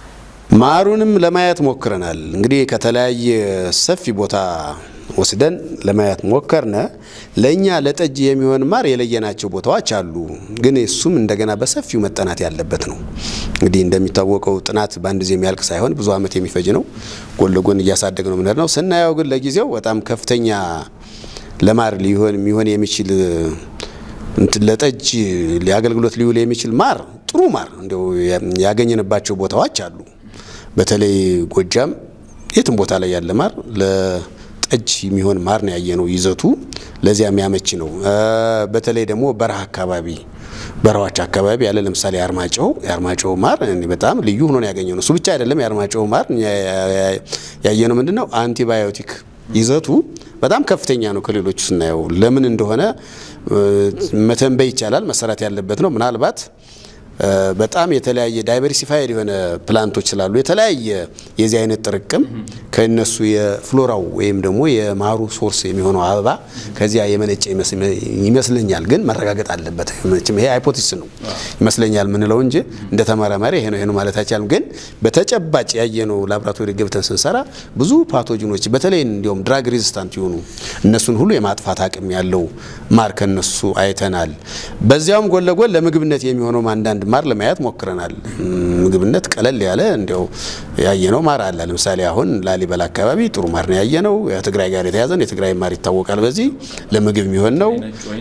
ማሩንም ለማየት ሞክረናል። እንግዲህ ከተለያየ ሰፊ ቦታ ወስደን ለማየት ሞከርነ። ለእኛ ለጠጅ የሚሆን ማር የለየናቸው ቦታዎች አሉ፣ ግን እሱም እንደገና በሰፊው መጠናት ያለበት ነው። እንግዲህ እንደሚታወቀው ጥናት በአንድ ጊዜ የሚያልቅ ሳይሆን ብዙ ዓመት የሚፈጅ ነው። ጎን ለጎን እያሳደግ ነው ምንሄድ ነው። ስናየው ግን ለጊዜው በጣም ከፍተኛ ለማር ሊሆን የሚሆን የሚችል እንትን ለጠጅ አገልግሎት ሊውል የሚችል ማር ጥሩ ማር እንዲያው ያገኘንባቸው ቦታዎች አሉ። በተለይ ጎጃም የትም ቦታ ላይ ያለ ማር ለጠጅ የሚሆን ማር ነው ያየነው። ይዘቱ ለዚያ የሚያመች ነው። በተለይ ደግሞ በረሃ አካባቢ በረሃዎች አካባቢ ያለ ለምሳሌ የአርማጭሆ የአርማጭሆ ማር በጣም ልዩ ሆኖ ያገኘ ነው። እሱ ብቻ አይደለም። የአርማጭሆ ማር ያየነው ምንድን ነው አንቲባዮቲክ ይዘቱ በጣም ከፍተኛ ነው። ከሌሎቹ ስናየው ለምን እንደሆነ መተንበይ ይቻላል። መሰራት ያለበት ነው ምናልባት በጣም የተለያየ ዳይቨርሲፋይድ የሆነ ፕላንቶች ስላሉ የተለያየ የዚህ አይነት ጥርቅም ከነሱ የፍሎራው ወይም ደግሞ የማሩ ሶርስ የሚሆነው አበባ ከዚያ የመነጨ ይመስለኛል። ግን መረጋገጥ አለበት። ይሄ ሃይፖቴሲስ ነው ይመስለኛል ምንለው እንጂ እንደ ተመራማሪ ይሄ ነው ይሄ ነው ማለት አይቻልም። ግን በተጨባጭ ያየነው ላቦራቶሪ ገብተን ስንሰራ ብዙ ፓቶጂኖች በተለይ እንዲሁም ድራግ ሬዚስታንት የሆኑ እነሱን ሁሉ የማጥፋት አቅም ያለው ማር ከነሱ አይተናል። በዚያውም ጎን ለጎን ለምግብነት የሚሆነው አንዳንድ ማር ለማየት ሞክረናል። ምግብነት ቀለል ያለ እንዲያው ያየነው ማር አለ። ለምሳሌ አሁን ላሊበላ አካባቢ ጥሩ ማር ነው ያየነው። የትግራይ ጋር የተያዘን የትግራይ ማር ይታወቃል። በዚህ ለምግብ የሚሆን ነው።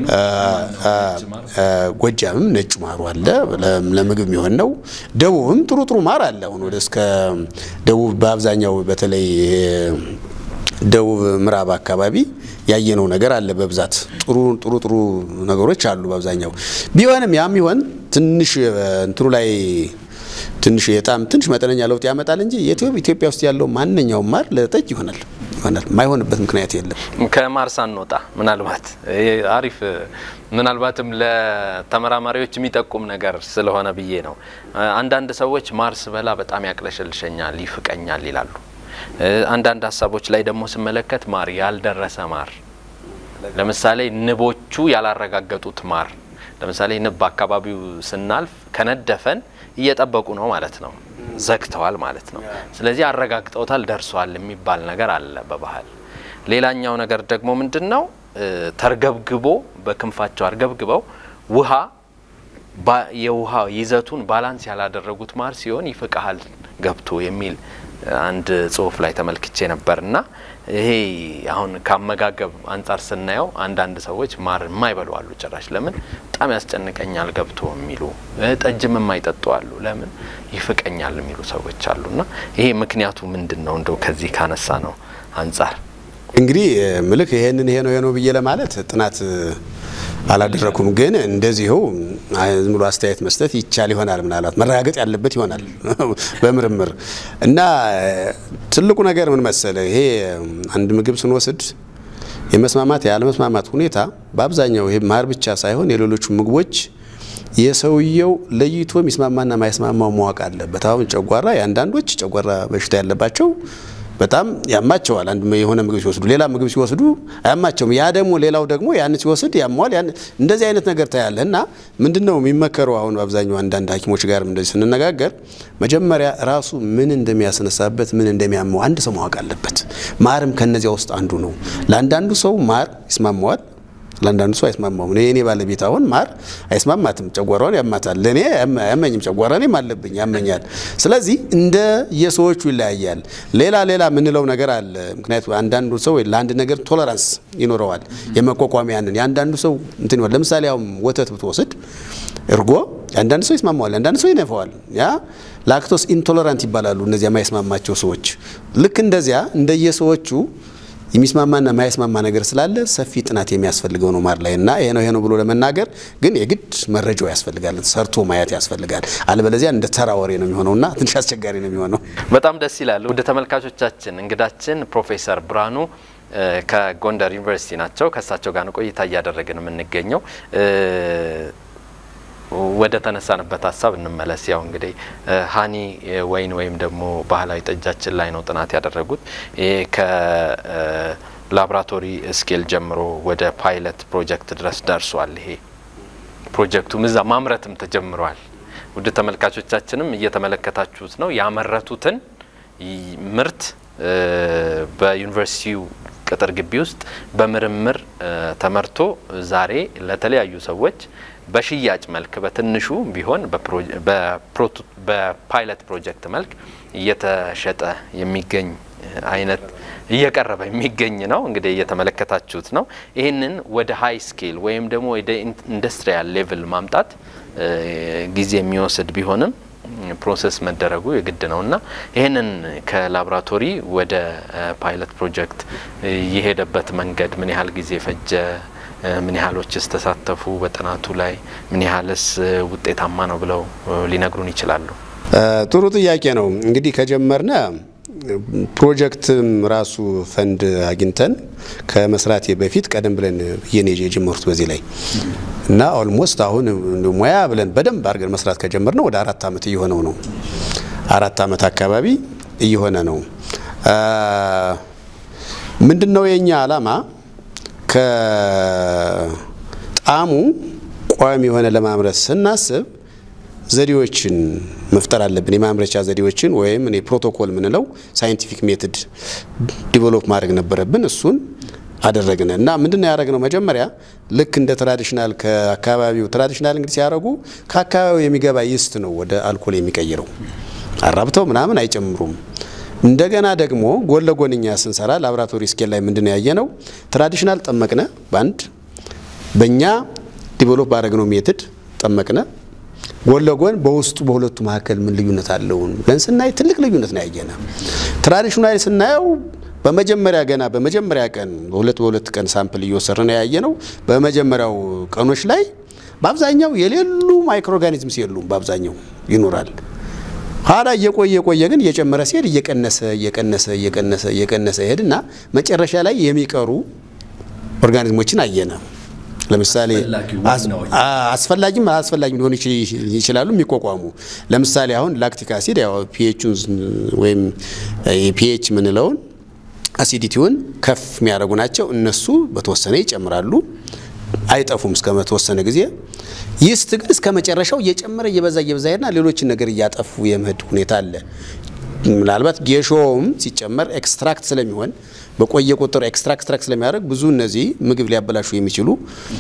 ጎጃምም ነጩ ማሩ አለ፣ ለምግብ የሚሆን ነው። ደቡብም ጥሩ ጥሩ ማር አለ። አሁን ወደ እስከ ደቡብ በአብዛኛው በተለይ ደቡብ ምዕራብ አካባቢ ያየነው ነገር አለ። በብዛት ጥሩ ጥሩ ጥሩ ነገሮች አሉ በአብዛኛው ቢሆንም ያም ይሆን ትንሽ እንትኑ ላይ ትንሽ በጣም ትንሽ መጠነኛ ለውጥ ያመጣል እንጂ ኢትዮጵያ ውስጥ ያለው ማንኛውም ማር ለጠጅ ይሆናል ይሆናል። የማይሆንበት ምክንያት የለም። ከማር ሳንወጣ ምናልባት አሪፍ ምናልባትም ለተመራማሪዎች የሚጠቁም ነገር ስለሆነ ብዬ ነው። አንዳንድ ሰዎች ማር ስበላ በጣም ያቅለሸልሸኛል፣ ይፍቀኛል ይላሉ። አንዳንድ ሀሳቦች ላይ ደግሞ ስመለከት ማር ያልደረሰ ማር ለምሳሌ ንቦቹ ያላረጋገጡት ማር ለምሳሌ ንብ በአካባቢው ስናልፍ ከነደፈን እየጠበቁ ነው ማለት ነው፣ ዘግተዋል ማለት ነው። ስለዚህ አረጋግጠውታል፣ ደርሷል የሚባል ነገር አለ በባህል። ሌላኛው ነገር ደግሞ ምንድን ነው? ተርገብግቦ በክንፋቸው አርገብግበው ውሃ የውሃ ይዘቱን ባላንስ ያላደረጉት ማር ሲሆን ይፍቅሃል ገብቶ የሚል አንድ ጽሁፍ ላይ ተመልክቼ ነበር እና ይሄ አሁን ከአመጋገብ አንጻር ስናየው አንዳንድ ሰዎች ማር የማይበሉ አሉ። ጭራሽ ለምን በጣም ያስጨንቀኛል ገብቶ የሚሉ ጠጅም የማይጠጡ አሉ። ለምን ይፍቀኛል የሚሉ ሰዎች አሉ። እና ይሄ ምክንያቱ ምንድን ነው? እንደው ከዚህ ካነሳ ነው አንጻር እንግዲህ ምልክ ይሄንን ይሄ ነው ይሄ ነው ብዬ ለማለት ጥናት አላደረኩም። ግን እንደዚሁ ዝም ብሎ አስተያየት መስጠት ይቻል ይሆናል። ምናልባት መረጋገጥ ያለበት ይሆናል በምርምር እና ትልቁ ነገር ምን መሰለ፣ ይሄ አንድ ምግብ ስንወስድ የመስማማት ያለመስማማት ሁኔታ በአብዛኛው ይሄ ማር ብቻ ሳይሆን የሌሎቹ ምግቦች የሰውየው ለይቶ የሚስማማና ማይስማማው ማወቅ አለበት። አሁን ጨጓራ የአንዳንዶች ጨጓራ በሽታ ያለባቸው በጣም ያማቸዋል። አንድ የሆነ ምግብ ሲወስዱ ሌላ ምግብ ሲወስዱ አያማቸውም። ያ ደግሞ ሌላው ደግሞ ያን ሲወስድ ያመዋል። ያን እንደዚህ አይነት ነገር ታያለህ። እና ምንድን ነው የሚመከረው? አሁን በአብዛኛው አንዳንድ ሐኪሞች ጋር እንደዚህ ስንነጋገር መጀመሪያ ራሱ ምን እንደሚያስነሳበት ምን እንደሚያመው አንድ ሰው ማወቅ አለበት። ማርም ከነዚያ ውስጥ አንዱ ነው። ለአንዳንዱ ሰው ማር ይስማማዋል ለአንዳንዱ ሰው አይስማማውም። እኔ የኔ ባለቤት አሁን ማር አይስማማትም፣ ጨጓራውን ያማታል። ለእኔ አያመኝም፣ ጨጓራ እኔም አለብኝ ያመኛል። ስለዚህ እንደ የሰዎቹ ይለያያል። ሌላ ሌላ የምንለው ነገር አለ። ምክንያቱም አንዳንዱ ሰው ለአንድ ነገር ቶለራንስ ይኖረዋል፣ የመቋቋም ያንን የአንዳንዱ ሰው እንትን ይሆናል። ለምሳሌ አሁን ወተት ብትወስድ እርጎ የአንዳንድ ሰው ይስማማዋል፣ የአንዳንድ ሰው ይነፈዋል። ያ ላክቶስ ኢንቶለራንት ይባላሉ እነዚያ የማይስማማቸው ሰዎች። ልክ እንደዚያ እንደየሰዎቹ የሚስማማና ማይስማማ ነገር ስላለ ሰፊ ጥናት የሚያስፈልገው ነው ማር ላይ እና ይሄ ነው ይሄ ነው ብሎ ለመናገር ግን የግድ መረጃው ያስፈልጋል፣ ሰርቶ ማየት ያስፈልጋል። አለበለዚያ እንደ ተራ ወሬ ነው የሚሆነውና ትንሽ አስቸጋሪ ነው የሚሆነው። በጣም ደስ ይላል። ወደ ተመልካቾቻችን እንግዳችን ፕሮፌሰር ብርሃኑ ከጎንደር ዩኒቨርሲቲ ናቸው። ከእሳቸው ጋር ቆይታ እያደረግን የምንገኘው ወደ ተነሳንበት ሀሳብ እንመለስ። ያው እንግዲህ ሀኒ ወይን ወይም ደግሞ ባህላዊ ጠጃችን ላይ ነው ጥናት ያደረጉት። ይሄ ከላብራቶሪ ስኬል ጀምሮ ወደ ፓይለት ፕሮጀክት ድረስ ደርሷል። ይሄ ፕሮጀክቱም እዛ ማምረትም ተጀምሯል። ውድ ተመልካቾቻችንም እየተመለከታችሁት ነው። ያመረቱትን ምርት በዩኒቨርሲቲው ቅጥር ግቢ ውስጥ በምርምር ተመርቶ ዛሬ ለተለያዩ ሰዎች በሽያጭ መልክ በትንሹ ቢሆን በፓይለት ፕሮጀክት መልክ እየተሸጠ የሚገኝ አይነት እየቀረበ የሚገኝ ነው። እንግዲህ እየተመለከታችሁት ነው። ይህንን ወደ ሀይ ስኬል ወይም ደግሞ ወደ ኢንዱስትሪያል ሌቭል ማምጣት ጊዜ የሚወስድ ቢሆንም ፕሮሰስ መደረጉ የግድ ነው እና ይህንን ከላቦራቶሪ ወደ ፓይለት ፕሮጀክት የሄደበት መንገድ ምን ያህል ጊዜ ፈጀ? ምን ያህሎችስ ተሳተፉ በጥናቱ ላይ? ምን ያህልስ ውጤታማ ነው ብለው ሊነግሩን ይችላሉ? ጥሩ ጥያቄ ነው። እንግዲህ ከጀመርነ ፕሮጀክትም ራሱ ፈንድ አግኝተን ከመስራቴ በፊት ቀደም ብለን የኔ የጀመሩት በዚህ ላይ እና ኦልሞስት አሁን ሙያ ብለን በደንብ አድርገን መስራት ከጀመርነው ወደ አራት ዓመት እየሆነው ነው። አራት ዓመት አካባቢ እየሆነ ነው። ምንድን ነው የእኛ ዓላማ ከጣዕሙ ቋሚ የሆነ ለማምረት ስናስብ ዘዴዎችን መፍጠር አለብን። የማምረቻ ዘዴዎችን ወይም እኔ ፕሮቶኮል የምንለው ሳይንቲፊክ ሜትድ ዲቨሎፕ ማድረግ ነበረብን። እሱን አደረግን እና ምንድን ነው ያደረግነው? መጀመሪያ ልክ እንደ ትራዲሽናል ከአካባቢው ትራዲሽናል እንግዲህ ሲያደርጉ ከአካባቢው የሚገባ ይስት ነው ወደ አልኮል የሚቀይረው። አራብተው ምናምን አይጨምሩም። እንደገና ደግሞ ጎን ለጎን እኛ ስንሰራ ላቦራቶሪ ስኬል ላይ ምንድን ነው ያየነው? ትራዲሽናል ጠመቅነ በአንድ በእኛ ዲቨሎፕ ባደረግነው ሜትድ ጠመቅነ ጎን ለጎን በውስጡ በሁለቱ መካከል ምን ልዩነት አለውን ብለን ስናይ ትልቅ ልዩነት ነው ያየነ። ትራዲሽናል ስናየው በመጀመሪያ ገና በመጀመሪያ ቀን በሁለት በሁለት ቀን ሳምፕል እየወሰድን ያየ ነው። በመጀመሪያው ቀኖች ላይ በአብዛኛው የሌሉ ማይክሮ ኦርጋኒዝምስ የሉም፣ በአብዛኛው ይኖራል። ኋላ እየቆየ የቆየ ግን እየጨመረ ሲሄድ እየቀነሰ እየቀነሰ እየቀነሰ እየቀነሰ ይሄድና መጨረሻ ላይ የሚቀሩ ኦርጋኒዝሞችን አየነ። ለምሳሌ አስፈላጊም አስፈላጊም ሊሆኑ ይችላሉ የሚቋቋሙ ለምሳሌ አሁን ላክቲክ አሲድ ያው ፒኤቹን ወይም ፒኤች የምንለውን አሲዲቲውን ከፍ የሚያደርጉ ናቸው። እነሱ በተወሰነ ይጨምራሉ፣ አይጠፉም እስከ ተወሰነ ጊዜ። ይስት ግን እስከ መጨረሻው እየጨመረ እየበዛ እየበዛ ሄድና ሌሎችን ነገር እያጠፉ የመሄድ ሁኔታ አለ። ምናልባት ጌሾውም ሲጨመር ኤክስትራክት ስለሚሆን በቆየ ቁጥር ኤክስትራክት ስትራክት ስለሚያደርግ ብዙ እነዚህ ምግብ ሊያበላሹ የሚችሉ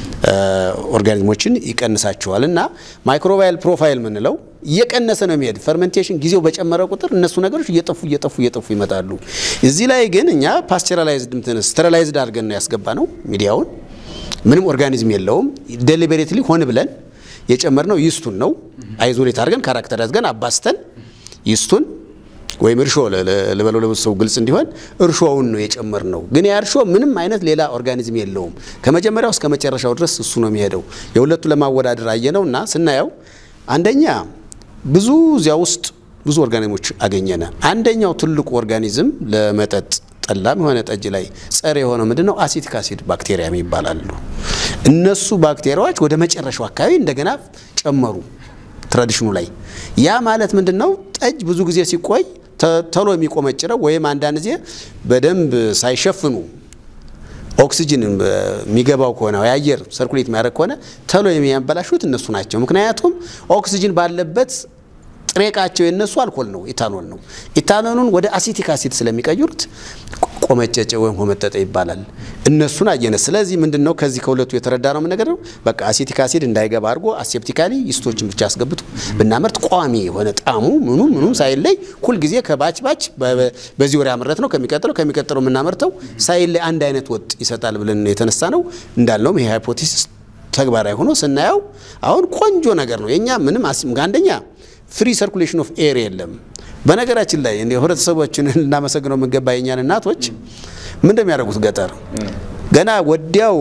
ኦርጋኒዝሞችን ይቀንሳቸዋል። እና ማይክሮባያል ፕሮፋይል የምንለው እየቀነሰ ነው የሚሄድ። ፈርመንቴሽን ጊዜው በጨመረ ቁጥር እነሱ ነገሮች እየጠፉ እየጠፉ እየጠፉ ይመጣሉ። እዚህ ላይ ግን እኛ ፓስቸራላይዝድ እንትን ስተራላይዝድ አድርገን ነው ያስገባ ነው ሚዲያውን ምንም ኦርጋኒዝም የለውም። ዴሊቤሬትሊ ሆን ብለን የጨመርነው ይስቱን ነው። አይዞሌት አድርገን ካራክተር አድርገን አባስተን ይስቱን ወይም እርሾ ልበለው ለብዙ ሰው ግልጽ እንዲሆን እርሾውን ነው የጨመር ነው። ግን ያ እርሾ ምንም አይነት ሌላ ኦርጋኒዝም የለውም። ከመጀመሪያው እስከ መጨረሻው ድረስ እሱ ነው የሚሄደው። የሁለቱ ለማወዳደር አየነው እና ስናየው አንደኛ ብዙ እዚያ ውስጥ ብዙ ኦርጋኒዝሞች አገኘነ። አንደኛው ትልቁ ኦርጋኒዝም ለመጠጥ ጠላም የሆነ ጠጅ ላይ ጸረ የሆነው ምንድነው? አሲቲክ አሲድ ባክቴሪያ ይባላሉ። እነሱ ባክቴሪያዎች ወደ መጨረሻው አካባቢ እንደገና ጨመሩ ትራዲሽኑ ላይ። ያ ማለት ምንድነው? ጠጅ ብዙ ጊዜ ሲቆይ ተሎ የሚቆመጭረው ወይም አንዳንድ ጊዜ በደንብ ሳይሸፍኑ ኦክሲጅን የሚገባው ከሆነ የአየር ሰርኩሌት የሚያደርግ ከሆነ ተሎ የሚያበላሹት እነሱ ናቸው። ምክንያቱም ኦክሲጅን ባለበት ጥሬ ዕቃቸው የነሱ አልኮል ነው፣ ኢታኖል ነው። ኢታኖሉን ወደ አሲቲክ አሲድ ስለሚቀይሩት ቆመጨጨ ወይም ሆመጠጠ ይባላል። እነሱን አየነ። ስለዚህ ምንድን ነው ከዚህ ከሁለቱ የተረዳ ነው ነገር ነው። በቃ አሲቲክ አሲድ እንዳይገባ አድርጎ አሴፕቲካሊ ይስቶችን ብቻ አስገብቶ ብናመርት ቋሚ የሆነ ጣዕሙ ምኑ ምኑ ሳይለይ ሁልጊዜ ከባች ባች በዚህ ወር ያመረት ነው ከሚቀጥለው ከሚቀጥለው የምናመርተው ሳይለይ አንድ አይነት ወጥ ይሰጣል ብለን የተነሳ ነው። እንዳልነውም ይሄ ሃይፖቴሲስ ተግባራዊ ሆኖ ስናየው አሁን ቆንጆ ነገር ነው። የኛ ምንም አንደኛ ፍሪ ሰርኩሌሽን ኦፍ ኤር የለም። በነገራችን ላይ እንደ ህብረተሰቦችን ልናመሰግነው የምንገባ የኛን እናቶች ምን እንደሚያደርጉት ገጠር ገና ወዲያው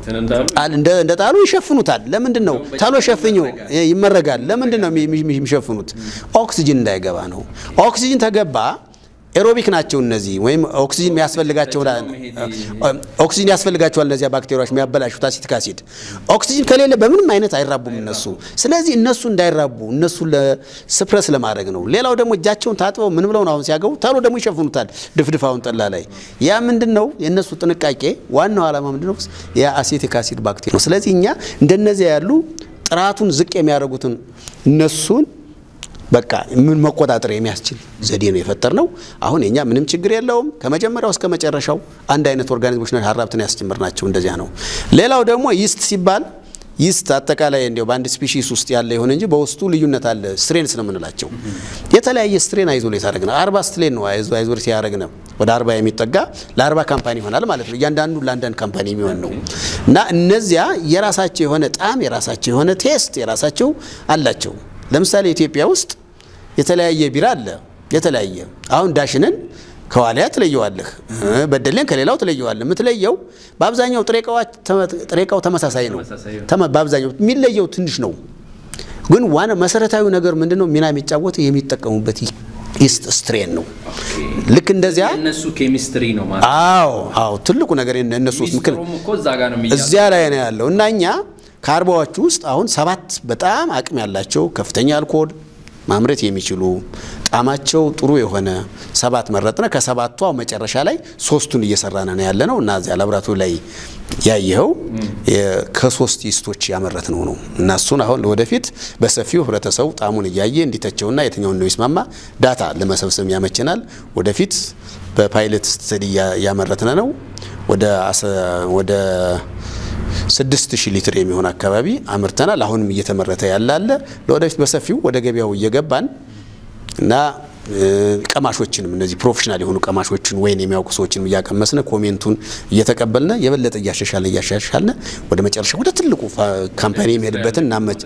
እንደ ጣሉ ይሸፍኑታል። ለምንድን ነው ታሎ ሸፍኙ ይመረጋል። ለምንድን ነው የሚሸፍኑት? ኦክሲጅን እንዳይገባ ነው። ኦክሲጅን ተገባ ኤሮቢክ ናቸው እነዚህ ወይም ኦክሲጅን የሚያስፈልጋቸው ኦክሲጅን ያስፈልጋቸዋል እነዚያ ባክቴሪያዎች የሚያበላሹት አሲቲክ አሲድ። ኦክሲጅን ከሌለ በምንም አይነት አይራቡም እነሱ። ስለዚህ እነሱ እንዳይራቡ እነሱ ስፕረስ ለማድረግ ነው። ሌላው ደግሞ እጃቸውን ታጥበው ምን ብለው አሁን ሲያገቡ ታሎ ደግሞ ይሸፍኑታል ድፍድፋውን ጠላ ላይ። ያ ምንድን ነው የእነሱ ጥንቃቄ ዋናው ዓላማ ምንድን ነው? የአሲቲክ አሲድ ባክቴሪያ ነው። ስለዚህ እኛ እንደነዚያ ያሉ ጥራቱን ዝቅ የሚያደርጉትን እነሱን በቃ ምን መቆጣጠር የሚያስችል ዘዴ ነው የፈጠር ነው። አሁን የኛ ምንም ችግር የለውም። ከመጀመሪያው እስከ መጨረሻው አንድ አይነት ኦርጋኒዝሞች ነው ሀራብትን ያስጀምር ናቸው። እንደዚያ ነው። ሌላው ደግሞ ይስት ሲባል ይስት አጠቃላይ እንዲያው በአንድ ስፒሺስ ውስጥ ያለ ይሁን እንጂ በውስጡ ልዩነት አለ። ስትሬንስ ነው የምንላቸው የተለያየ ስትሬን አይዞሌት አደረግ ነው። አርባ ስትሬን ነው አይዞሌት ያደረግ ነው። ወደ አርባ የሚጠጋ ለአርባ ካምፓኒ ይሆናል ማለት ነው። እያንዳንዱ ለአንዳንድ ካምፓኒ የሚሆን ነው እና እነዚያ የራሳቸው የሆነ ጣዕም፣ የራሳቸው የሆነ ቴስት የራሳቸው አላቸው። ለምሳሌ ኢትዮጵያ ውስጥ የተለያየ ቢራ አለ። የተለያየ አሁን ዳሽንን ከዋልያ ትለየዋለህ፣ በደሌን ከሌላው ትለየዋለህ። የምትለየው በአብዛኛው ጥሬ እቃው ተመሳሳይ ነው። በአብዛኛው የሚለየው ትንሽ ነው። ግን ዋና መሰረታዊ ነገር ምንድን ነው? ሚና የሚጫወተው የሚጠቀሙበት ኢስት ስትሬን ነው። ልክ እንደዚያ እነሱ ኬሚስትሪ ነው ማለት አዎ፣ አዎ ትልቁ ነገር እነሱ ምክር እዚያ ላይ ነው ያለው እና እኛ ከአርባዎቹ ውስጥ አሁን ሰባት በጣም አቅም ያላቸው ከፍተኛ አልኮል ማምረት የሚችሉ ጣዕማቸው ጥሩ የሆነ ሰባት መረጥነ። ከሰባቱ መጨረሻ ላይ ሶስቱን እየሰራን ነው ያለ ነው እና እዚያ ላብራቶሪ ላይ ያየኸው ከሶስት ኢስቶች ያመረት ነው ነው እና እሱን አሁን ወደፊት በሰፊው ህብረተሰቡ ጣዕሙን እያየ እንዲተቸውና የትኛውን ነው ይስማማ ዳታ ለመሰብሰብ ያመችናል። ወደፊት በፓይለት ስተዲ ያመረትነ ነው ወደ ስድስት ሺህ ሊትር የሚሆን አካባቢ አምርተናል። አሁንም እየተመረተ ያለ አለ። ለወደፊት በሰፊው ወደ ገበያው እየገባን እና ቀማሾችንም እነዚህ ፕሮፌሽናል የሆኑ ቀማሾችን ወይን የሚያውቁ ሰዎችን እያቀመስነ ኮሜንቱን እየተቀበልነ የበለጠ እያሻሻለ እያሻሻልነ ወደ መጨረሻ ወደ ትልቁ ካምፓኒ የሚሄድበትን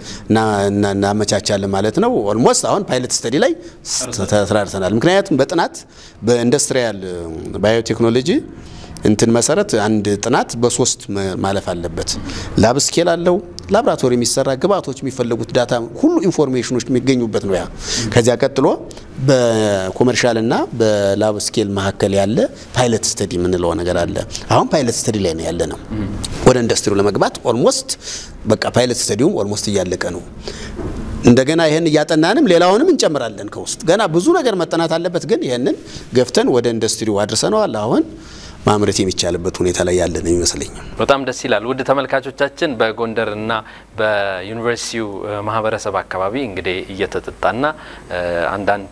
እናመቻቻለን ማለት ነው። ኦልሞስት አሁን ፓይለት ስተዲ ላይ ተራርተናል። ምክንያቱም በጥናት በኢንዱስትሪያል ባዮቴክኖሎጂ እንትን መሰረት አንድ ጥናት በሶስት ማለፍ አለበት። ላብ ስኬል አለው። ላብራቶሪ የሚሰራ ግብአቶች የሚፈለጉት ዳታ ሁሉ ኢንፎርሜሽኖች የሚገኙበት ነው ያ። ከዚያ ቀጥሎ በኮመርሻል እና በላብ ስኬል መካከል ያለ ፓይለት ስተዲ የምንለው ነገር አለ። አሁን ፓይለት ስተዲ ላይ ነው ያለ ነው። ወደ ኢንዱስትሪው ለመግባት ኦልሞስት በቃ ፓይለት ስተዲውም ኦልሞስት እያለቀ ነው። እንደገና ይህን እያጠናንም ሌላውንም እንጨምራለን ከውስጥ ገና ብዙ ነገር መጠናት አለበት። ግን ይህንን ገፍተን ወደ ኢንዱስትሪው አድርሰነዋል አሁን ማምረት የሚቻልበት ሁኔታ ላይ ያለ ነው ይመስለኝ። በጣም ደስ ይላል። ውድ ተመልካቾቻችን በጎንደርና በዩኒቨርሲቲው ማህበረሰብ አካባቢ እንግዲህ እየተጠጣና አንዳንድ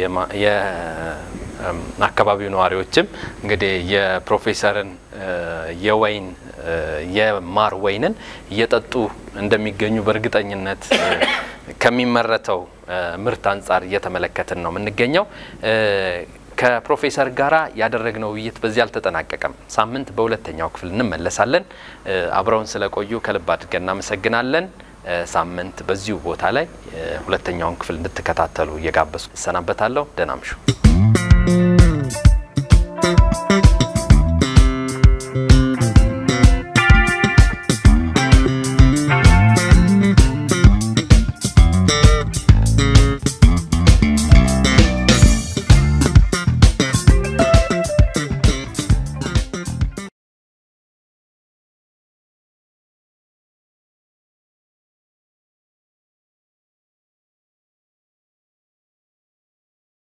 የአካባቢው ነዋሪዎችም እንግዲህ የፕሮፌሰርን የወይን የማር ወይንን እየጠጡ እንደሚገኙ በእርግጠኝነት ከሚመረተው ምርት አንጻር እየተመለከትን ነው የምንገኘው። ከፕሮፌሰር ጋራ ያደረግነው ውይይት በዚህ አልተጠናቀቀም። ሳምንት በሁለተኛው ክፍል እንመለሳለን። አብረውን ስለቆዩ ከልብ አድርገን እናመሰግናለን። ሳምንት በዚሁ ቦታ ላይ ሁለተኛውን ክፍል እንድትከታተሉ እየጋበዝኩ እሰናበታለሁ። ደህና እምሹ።